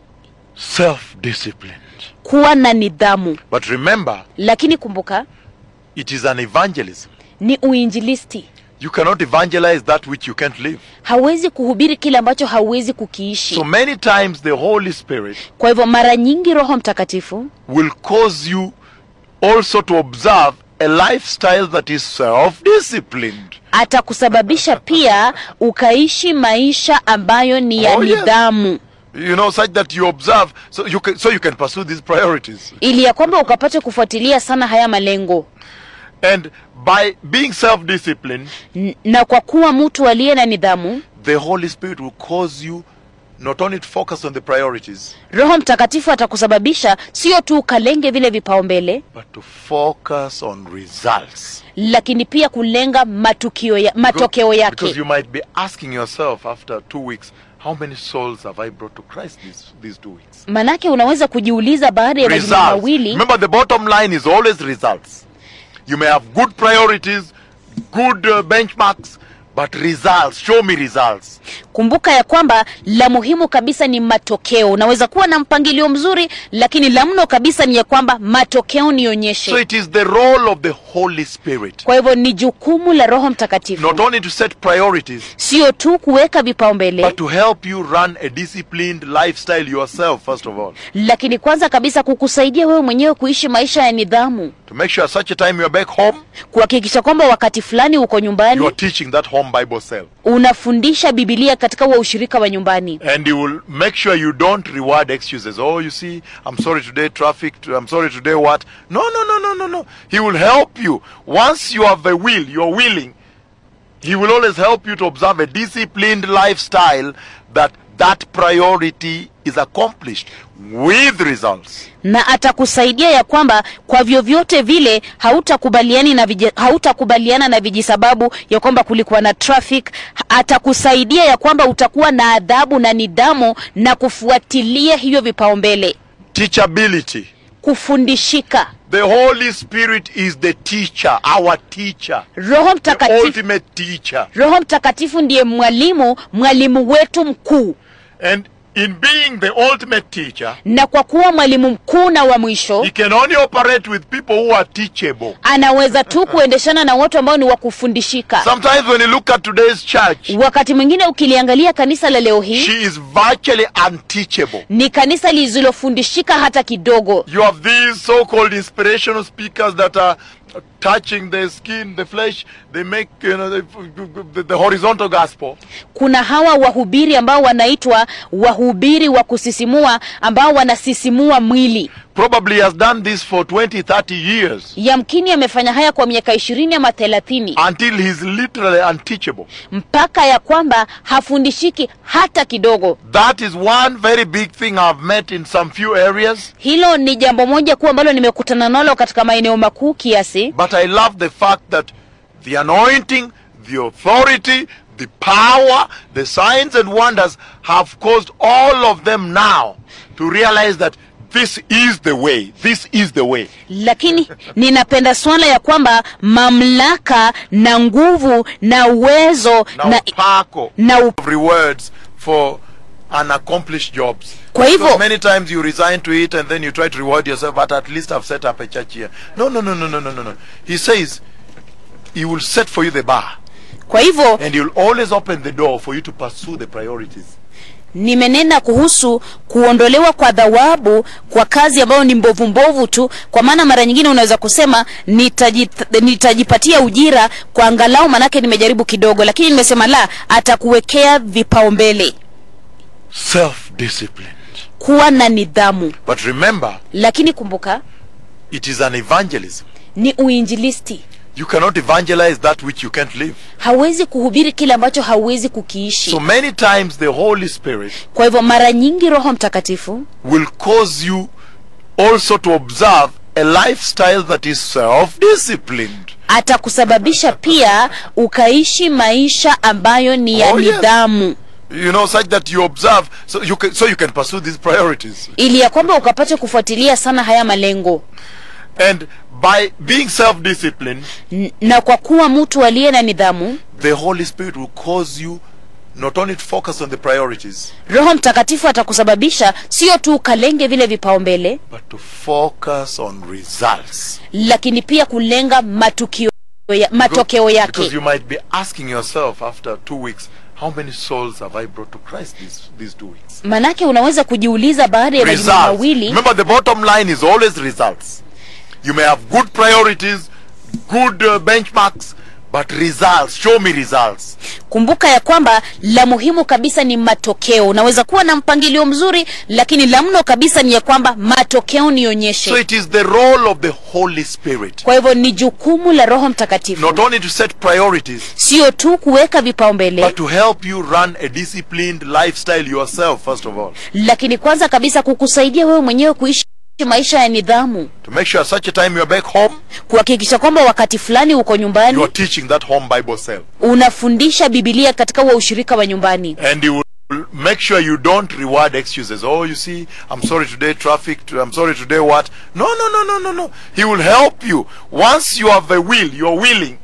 Self-disciplined. kuwa na nidhamu But remember, lakini kumbuka it is an evangelism. ni uinjilisti You cannot evangelize that which you can't live. hawezi kuhubiri kile ambacho hauwezi kukiishi So many times the Holy Spirit kwa hivyo mara nyingi roho mtakatifu will cause you also to observe a lifestyle that is self-disciplined. atakusababisha pia ukaishi maisha ambayo ni ya Oh, yes. nidhamu You know, such that you observe, so you can, so you can pursue these priorities. ili ya kwamba ukapate kufuatilia sana haya malengo And by being self-disciplined, N- na kwa kuwa mtu aliye na nidhamu the Holy Spirit will cause you not only to focus on the priorities, roho mtakatifu atakusababisha sio tu ukalenge vile vipaumbele but to focus on results. lakini pia kulenga matukio ya, matokeo Because yake you might be asking yourself after two weeks, how many souls have I brought to Christ these, these two weeks? manake unaweza kujiuliza baada ya majuma Results. mawili Remember, the bottom line is always results. You may have good priorities, good uh, benchmarks, but results. Show me results. kumbuka ya kwamba la muhimu kabisa ni matokeo unaweza kuwa na mpangilio mzuri lakini la mno kabisa ni ya kwamba matokeo nionyeshe So it is the role of the Holy Spirit kwa hivyo ni jukumu la roho mtakatifu not only to set priorities, sio tu kuweka vipaumbele but to help you run a disciplined lifestyle yourself, first of all. lakini kwanza kabisa kukusaidia wewe mwenyewe kuishi maisha ya nidhamu To make sure such a time you're back home, kuhakikisha kwamba wakati fulani uko you nyumbani are teaching that home Bible cell. unafundisha bibilia katika huo ushirika wa nyumbani And you will make sure you don't reward excuses. Oh, you see, I'm sorry today, traffic, I'm sorry today, what? No, no, no, no, no, no. He will help you. Once you have the will, you're willing, He will always help you to observe a disciplined lifestyle that that priority is accomplished with results. na atakusaidia ya kwamba kwa vyovyote vile hautakubaliani na viji, hautakubaliana na vijisababu ya kwamba kulikuwa na traffic atakusaidia ya kwamba utakuwa na adhabu na nidhamu na kufuatilia hivyo vipaumbele Teachability. kufundishika The Holy Spirit is the teacher, our teacher, roho the mtakatifu ultimate teacher. roho mtakatifu ndiye mwalimu mwalimu wetu mkuu And in being the ultimate teacher, na kwa kuwa mwalimu mkuu na wa mwisho he can only operate with people who are teachable. anaweza tu kuendeshana na watu ambao ni wa kufundishika Sometimes when you look at today's church, wakati mwingine ukiliangalia kanisa la leo hii she is virtually unteachable. ni kanisa lisilofundishika hata kidogo You have these so-called inspirational speakers that are touching the skin, the flesh. They make you know the, the, the horizontal gospel. kuna hawa wahubiri ambao wanaitwa wahubiri wa kusisimua ambao wanasisimua mwili Probably has done this for 20, 30 years yamkini amefanya haya kwa miaka ishirini ama thelathini until he's literally unteachable. mpaka ya kwamba hafundishiki hata kidogo That is one very big thing I've met in some few areas. hilo ni jambo moja kuu ambalo nimekutana nalo katika maeneo makuu kiasi But I love the fact that the anointing, the authority, the power, the signs and wonders have caused all of them now to realize that this is the way. This is the way. lakini ninapenda swala ya kwamba mamlaka na nguvu na uwezo Now, na, Paco, na u- rewards for unaccomplished jobs. Kwa hivyo- Because many times you resign to it and then you try to reward yourself, but at least I've set up a church here. No, no, no, no, no, no, no, no. He says he will set for you the bar kwa hivyo and he will always open the door for you to pursue the priorities. nimenena kuhusu kuondolewa kwa dhawabu kwa kazi ambayo ni mbovu mbovu tu kwa maana mara nyingine unaweza kusema nitaji, nitajipatia ujira kwa angalau manake nimejaribu kidogo lakini nimesema la atakuwekea vipaumbele Self-disciplined. kuwa na nidhamu But remember, lakini kumbuka it is an evangelism. ni uinjilisti You cannot evangelize that which you can't live. hawezi kuhubiri kile ambacho hauwezi kukiishi So many times the Holy Spirit kwa hivyo mara nyingi roho mtakatifu will cause you also to observe a lifestyle that is self-disciplined. atakusababisha pia ukaishi maisha ambayo ni ya Oh, yes. nidhamu You know, such that you observe, so you can, so you can pursue these priorities. ili ya kwamba ukapate kufuatilia sana haya malengo And by being self-disciplined, N- na kwa kuwa mtu aliye na nidhamu the Holy Spirit will cause you not only to focus on the priorities, roho mtakatifu atakusababisha sio tu ukalenge vile vipaumbele but to focus on results. lakini pia kulenga matukio ya, matokeo Because yake you might be asking yourself after two weeks, how many souls have I brought to Christ these, these two weeks? manake unaweza kujiuliza baada ya majuma Results. mawili Remember, the bottom line is always results. You may have good priorities, good uh, benchmarks, but results. Show me results. kumbuka ya kwamba la muhimu kabisa ni matokeo unaweza kuwa na mpangilio mzuri lakini la mno kabisa ni ya kwamba matokeo nionyeshe So it is the role of the Holy Spirit kwa hivyo ni jukumu la roho mtakatifu not only to set priorities, sio tu kuweka vipaumbele but to help you run a disciplined lifestyle yourself, first of all. lakini kwanza kabisa kukusaidia wewe mwenyewe kuishi maisha ya nidhamu To make sure such a time you're back home, kuhakikisha kwamba wakati fulani uko you nyumbani are teaching that home Bible cell. unafundisha bibilia katika huo ushirika wa nyumbani And you will make sure you don't reward excuses. Oh, you see, I'm sorry today, traffic, I'm sorry today, what? No, no, no, no, no, no. He will help you. Once you have the will, you're willing,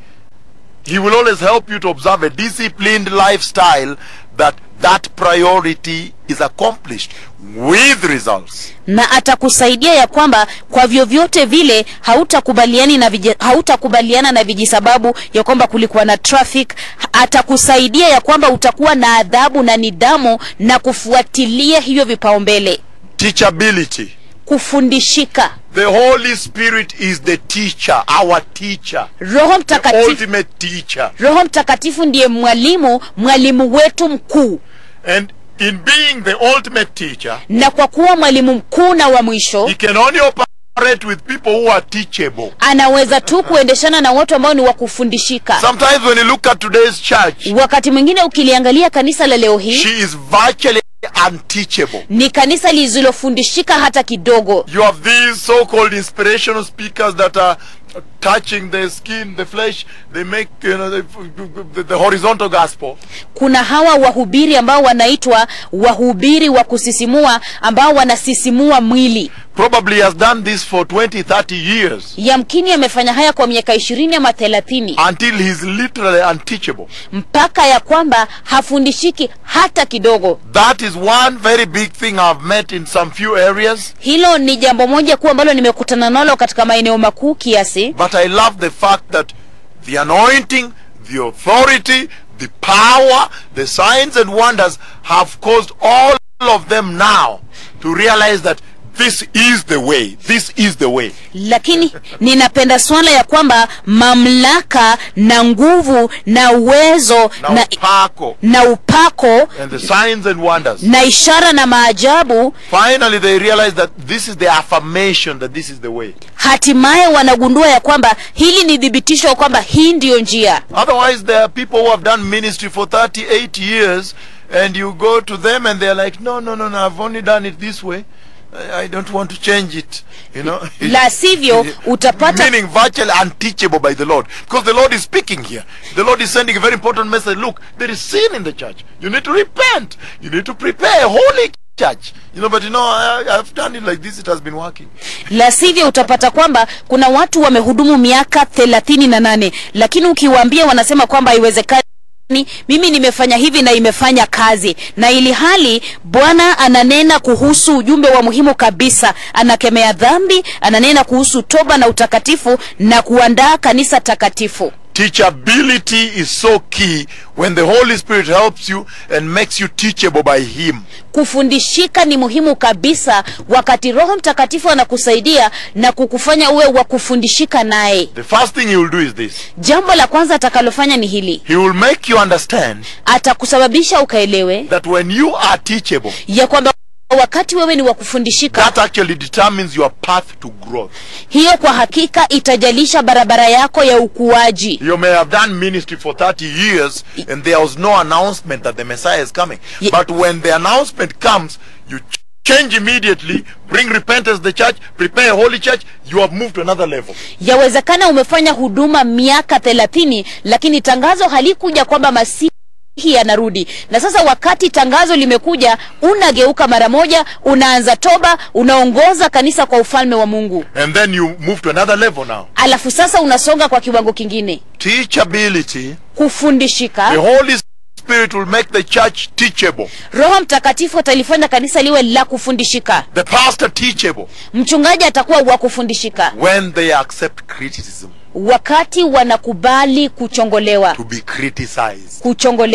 He will always help you to observe a disciplined lifestyle that that priority is accomplished with results. na atakusaidia ya kwamba kwa vyovyote vile hautakubaliani na viji, hautakubaliana na vijisababu ya kwamba kulikuwa na traffic atakusaidia ya kwamba utakuwa na adhabu na nidhamu na kufuatilia hivyo vipaumbele Teachability. kufundishika The Holy Spirit is the teacher, our teacher, roho the mtakatifu ultimate teacher. roho mtakatifu ndiye mwalimu mwalimu wetu mkuu And in being the ultimate teacher, na kwa kuwa mwalimu mkuu na wa mwisho he can only operate with people who are teachable. anaweza tu kuendeshana na watu ambao ni wa kufundishika Sometimes when you look at today's church, wakati mwingine ukiliangalia kanisa la leo hii she is virtually unteachable. ni kanisa lisilofundishika hata kidogo You have these so-called inspirational speakers that are touching the skin, the flesh. They make you know the, the, the horizontal gospel. kuna hawa wahubiri ambao wanaitwa wahubiri wa kusisimua ambao wanasisimua mwili Probably has done this for 20, 30 years yamkini amefanya haya kwa miaka ishirini ama thelathini until he's literally unteachable. mpaka ya kwamba hafundishiki hata kidogo That is one very big thing I've met in some few areas. hilo ni jambo moja kuu ambalo nimekutana nalo katika maeneo makuu kiasi But I love the fact that the anointing, the authority, the power, the signs and wonders have caused all of them now to realize that this is the way. This is the way. lakini ninapenda swala ya kwamba mamlaka na nguvu na uwezo Now, na, Paco na upako and the signs and wonders. na ishara na maajabu Finally, they realize that this is the affirmation that this is the way. hatimaye wanagundua ya kwamba hili ni thibitisho ya kwamba hii ndiyo njia Otherwise, there are people who have done ministry for 38 years, and you go to them and they're like, no, no, no, no, I've only done it this way. I I don't want to change it. You know? la sivyo utapata Meaning virtually unteachable by the Lord. Because the Lord is speaking here. The Lord is sending a very important message. Look, there is sin in the church. You need to repent. You need to prepare a holy church. You know, but you know, I, I've done it like this, it has been working. la sivyo utapata kwamba kuna watu wamehudumu miaka thelathini na nane lakini ukiwaambia wanasema kwamba haiwezekani mimi nimefanya hivi na imefanya kazi na ili hali bwana ananena kuhusu ujumbe wa muhimu kabisa anakemea dhambi ananena kuhusu toba na utakatifu na kuandaa kanisa takatifu Teachability is so key when the Holy Spirit helps you and makes you teachable by Him. kufundishika ni muhimu kabisa wakati roho mtakatifu anakusaidia na kukufanya uwe wa kufundishika naye The first thing He will do is this jambo la kwanza atakalofanya ni hili He will make you understand atakusababisha ukaelewe that when you are teachable, ya kwamba wakati wewe ni wa kufundishika that actually determines your path to growth. hiyo kwa hakika itajalisha barabara yako ya ukuaji You may have done ministry for 30 years and there was no announcement that the Messiah is coming. Ye- But when the announcement comes, you ch- change immediately, bring repentance to the church, prepare a holy church, you have moved to another level. yawezekana umefanya huduma miaka thelathini lakini tangazo halikuja kwamba masihi anarudi na sasa wakati tangazo limekuja unageuka mara moja unaanza toba unaongoza kanisa kwa ufalme wa mungu And then you move to another level now. alafu sasa unasonga kwa kiwango kingine Teachability, the kufundishika Holy Spirit will make the church teachable, roho mtakatifu atalifanya kanisa liwe la kufundishika the pastor teachable, mchungaji atakuwa wa kufundishika when they accept criticism, wakati wanakubali kuchongolewa to be criticized. kuchongolewa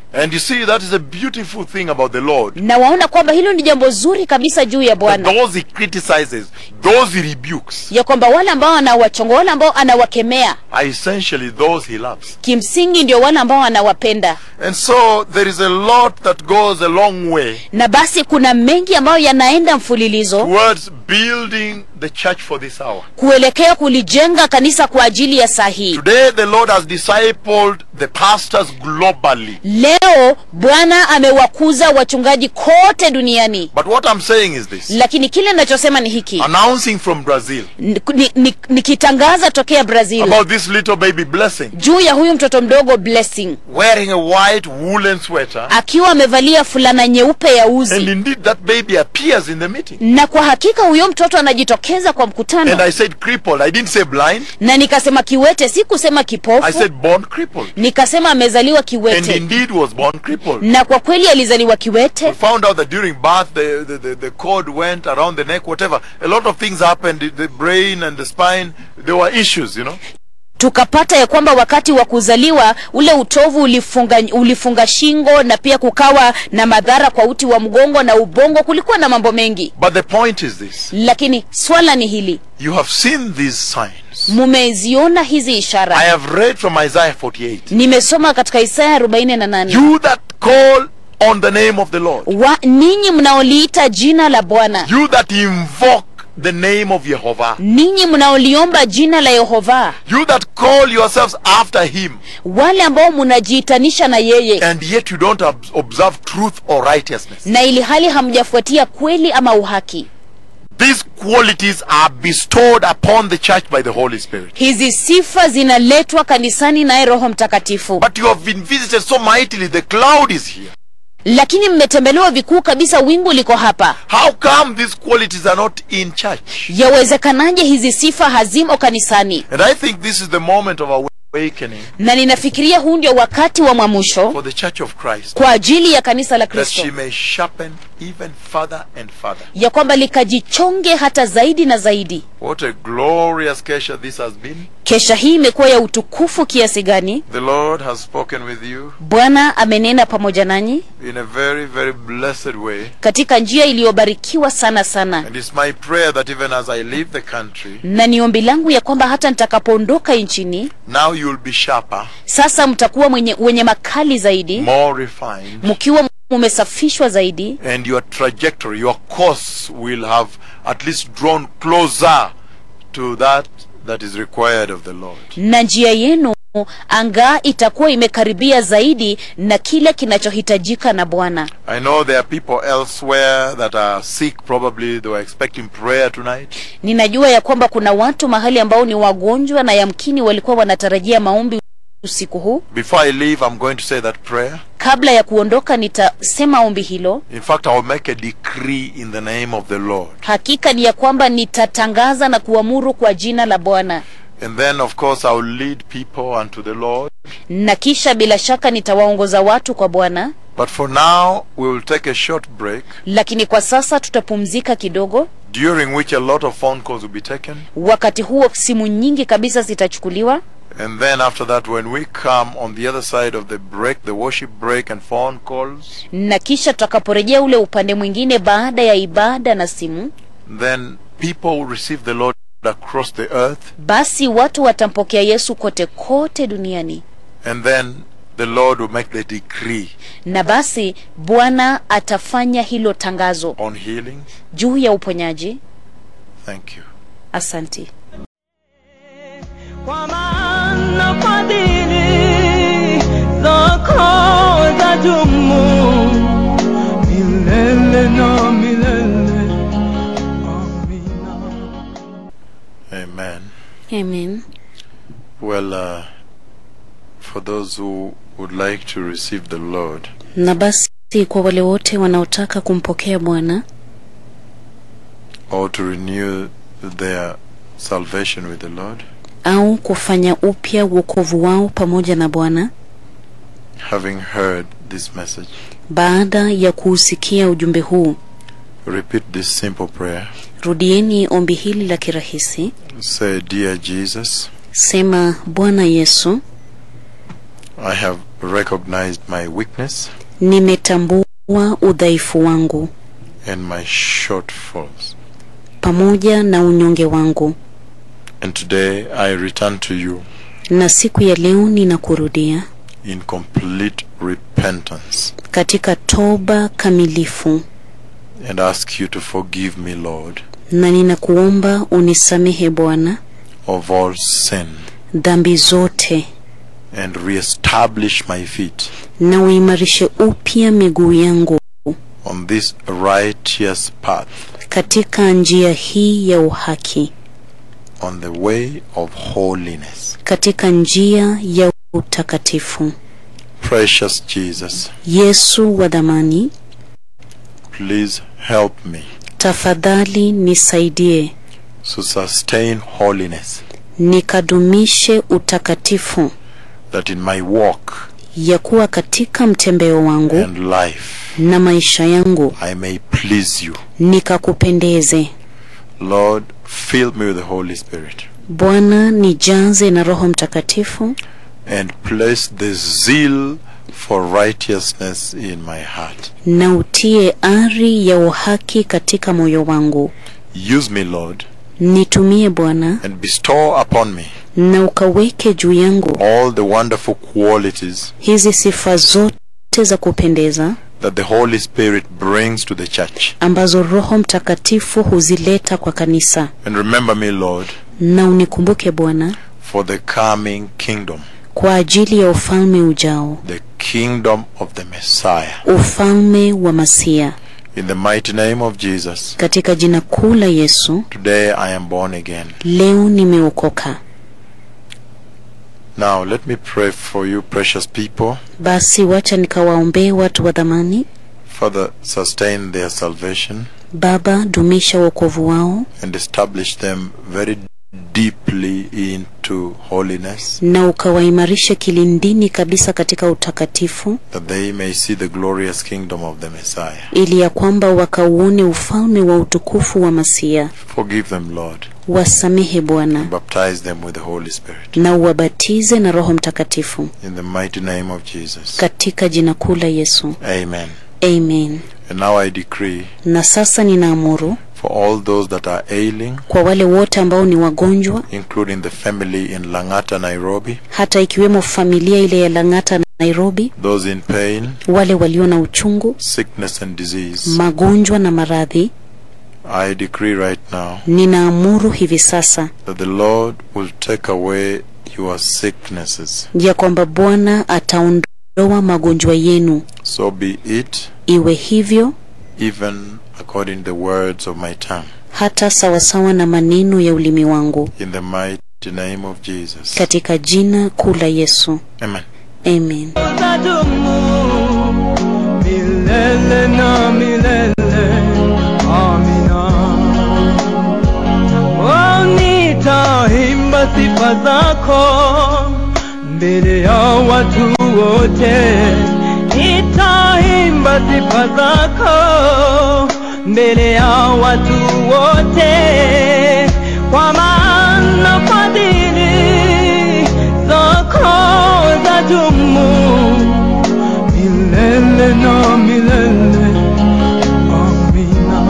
And you see, that is a beautiful thing about the Lord. na waona kwamba hilo ni jambo zuri kabisa juu ya That bwana those he criticizes, those he rebukes, ya kwamba wale ambao anawachonga wale ambao anawakemea are essentially those he loves. kimsingi ndio wale ambao anawapenda And so there is a lot that goes a long way na basi kuna mengi ambayo yanaenda mfululizo towards building the church for this hour. kuelekea kulijenga kanisa kwa ajili ya saa hii Today, the Lord has discipled the pastors globally. leo bwana amewakuza wachungaji kote duniani But what I'm saying is this lakini kile ninachosema ni hiki announcing from Brazil nikitangaza ni, nikitangaza tokea brazil about this little baby blessing juu ya huyu mtoto mdogo blessing wearing a white woolen sweater. akiwa amevalia fulana nyeupe ya And uzi indeed, that baby appears in the meeting. na kwa hakika huyo mtoto anajitokeza kwa And mkutano I said crippled. I didn't say blind. na nikasema kiwete si kusema I kipofu said born crippled. nikasema amezaliwa And kiwete indeed was born crippled. na kwa kweli alizaliwa We kiwete found out that during birth the, the, the, the cord went around the neck, whatever. A lot of things happened. The- The brain and the spine, there were issues, you know. tukapata ya kwamba wakati wa kuzaliwa ule utovu ulifunga, ulifunga shingo na pia kukawa na madhara kwa uti wa mgongo na ubongo kulikuwa na mambo mengi But the point is this lakini swala ni hili you have seen these signs. mumeziona hizi I ishara have read from Isaiah 48. nimesoma katika isaya 48 You that call on the name of the Lord, wa ninyi mnaoliita jina la bwana you that invoke the name of Jehovah, ninyi mnaoliomba jina la yehova you that call yourselves after him, wale ambao mnajiitanisha na yeye and yet you don't ob- observe truth or righteousness. na ili hali hamjafuatia kweli ama uhaki These qualities are bestowed upon the church by the Holy Spirit. hizi sifa zinaletwa kanisani naye roho mtakatifu But you have been visited so mightily, the cloud is here. lakini mmetembelewa vikuu kabisa wingu liko hapa How come these qualities are not in church? yawezekanaje hizi sifa hazimo kanisani And I think this is the moment of awakening na ninafikiria huu ndio wakati wa mwamusho for the church of Christ kwa ajili ya kanisa la that kristo she may sharpen even further and further. ya kwamba likajichonge hata zaidi na zaidi What a glorious kesha this has been. kesha hii imekuwa ya utukufu kiasi gani The Lord has spoken with you bwana amenena pamoja nanyi in a very, very blessed way. katika njia iliyobarikiwa sana sana And it's my prayer that even as I leave the country, na ni ombi langu ya kwamba hata nitakapoondoka nchini now you'll be sharper, sasa mtakuwa mwenye, wenye makali zaidi more refined, mkiwa mumesafishwa zaidi and your trajectory, your course will have at least drawn closer to that that is required of the Lord. na njia yenu anga itakuwa imekaribia zaidi na kile kinachohitajika na bwana I know there are people elsewhere that are sick, probably they were expecting prayer tonight. ninajua ya kwamba kuna watu mahali ambao ni wagonjwa na yamkini walikuwa wanatarajia maombi usiku huu Before I leave, I'm going to say that prayer. kabla ya kuondoka nitasema ombi hilo In fact, I will make a decree in the name of the Lord. hakika ni ya kwamba nitatangaza na kuamuru kwa jina la bwana And then, of course, I will lead people unto the Lord. na kisha bila shaka nitawaongoza watu kwa bwana But for now, we will take a short break, lakini kwa sasa tutapumzika kidogo during which a lot of phone calls will be taken. wakati huo simu nyingi kabisa zitachukuliwa And then after that, when we come on the other side of the break, the worship break and phone calls, na kisha tutakaporejea ule upande mwingine baada ya ibada na simu then people will receive the Lord across the earth. basi watu watampokea yesu kote kote duniani And then the Lord will make the decree na basi bwana atafanya hilo tangazo on healing. juu ya uponyaji Thank you. asanti kwa maana fadhili zako zadumu milele na milele. Amina. Amen. amen Well, uh, for those who would like to receive the Lord, na basi kwa wale wote wanaotaka kumpokea bwana or to renew their salvation with the Lord, au kufanya upya uokovu wao pamoja na bwana having heard this message, baada ya kuusikia ujumbe huu repeat this simple prayer. rudieni ombi hili la kirahisi Say, Dear Jesus, sema bwana yesu I have recognized my weakness nimetambua udhaifu wangu and my shortfalls. pamoja na unyonge wangu And today I return to you na siku ya leo ninakurudia in complete repentance katika toba kamilifu and ask you to forgive me, Lord, na ninakuomba unisamehe bwana of all sin dhambi zote and reestablish my feet na uimarishe upya miguu yangu on this righteous path, katika njia hii ya uhaki on the way of holiness. katika njia ya utakatifu Precious Jesus, yesu wa dhamani please help me tafadhali nisaidie to sustain holiness, nikadumishe utakatifu that in my walk ya kuwa katika mtembeo wangu and life na maisha yangu I may please you. nikakupendeze Lord, fill me with the Holy Spirit bwana nijaze na roho mtakatifu and place the zeal for righteousness in my heart. na utie ari ya uhaki katika moyo wangu Use me, Lord, nitumie bwana and bestow upon me na ukaweke juu yangu all the wonderful qualities hizi sifa zote za kupendeza that the Holy Spirit brings to the church. ambazo roho mtakatifu huzileta kwa kanisa And remember me, Lord, na unikumbuke bwana for the coming kingdom, kwa ajili ya ufalme ujao the kingdom of the Messiah. ufalme wa masia In the mighty name of Jesus, katika jina kuu la yesu today I am born again. leo nimeokoka Now, let me pray for you, precious people. basi wacha nikawaombee watu wa dhamani Father, sustain their salvation baba dumisha wokovu wao and establish them very deeply into holiness, na ukawaimarishe kilindini kabisa katika utakatifu that they may see the glorious kingdom of the Messiah. ili ya kwamba wakauone ufalme wa utukufu wa masia Forgive them, Lord. wasamehe bwana Baptize them with the Holy Spirit. na uwabatize na roho mtakatifu In the mighty name of Jesus. katika jina kuu la yesu Amen. amen And now I decree na sasa ninaamuru for all those that are ailing, kwa wale wote ambao ni wagonjwa including the family in Langata, Nairobi, hata ikiwemo familia ile ya lang'ata na nairobi those in pain, wale walio na uchungu sickness, and disease, magonjwa na maradhi I decree right now ninaamuru hivi sasa that the Lord will take away your sicknesses. ya kwamba bwana ataondoa magonjwa yenu So be it, iwe hivyo even according to the words of my tongue. hata sawasawa na maneno ya ulimi wangu In the mighty name of Jesus. katika jina kuu la yesu Amen. amen utadumu milele na milele. Amina. Oh, nitaimba sifa zako mbele ya watu wote, nitaimba sifa zako mbele ya watu wote, kwa maana fadhili zako zadumu milele na milele. Amina.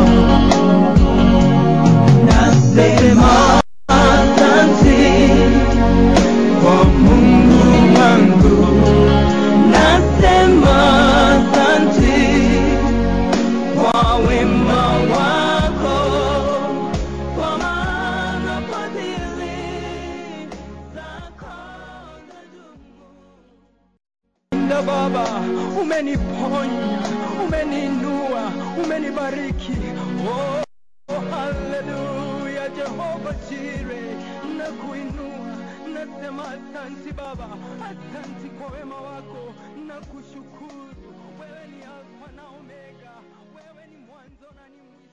Nasema asante kwa Mungu wangu, nasema asante kwa wema wako, kwa maana fadhili zako zadumu. Nda Baba, umeniponya, umeninua, umenibariki. Oh, oh, haleluya, Jehova Jire, nakuinua, nasema asanti Baba, asanti kwa wema wako, nakushukuru. Wewe ni Alfa na Omega, wewe ni mwanzo na ni mwisho.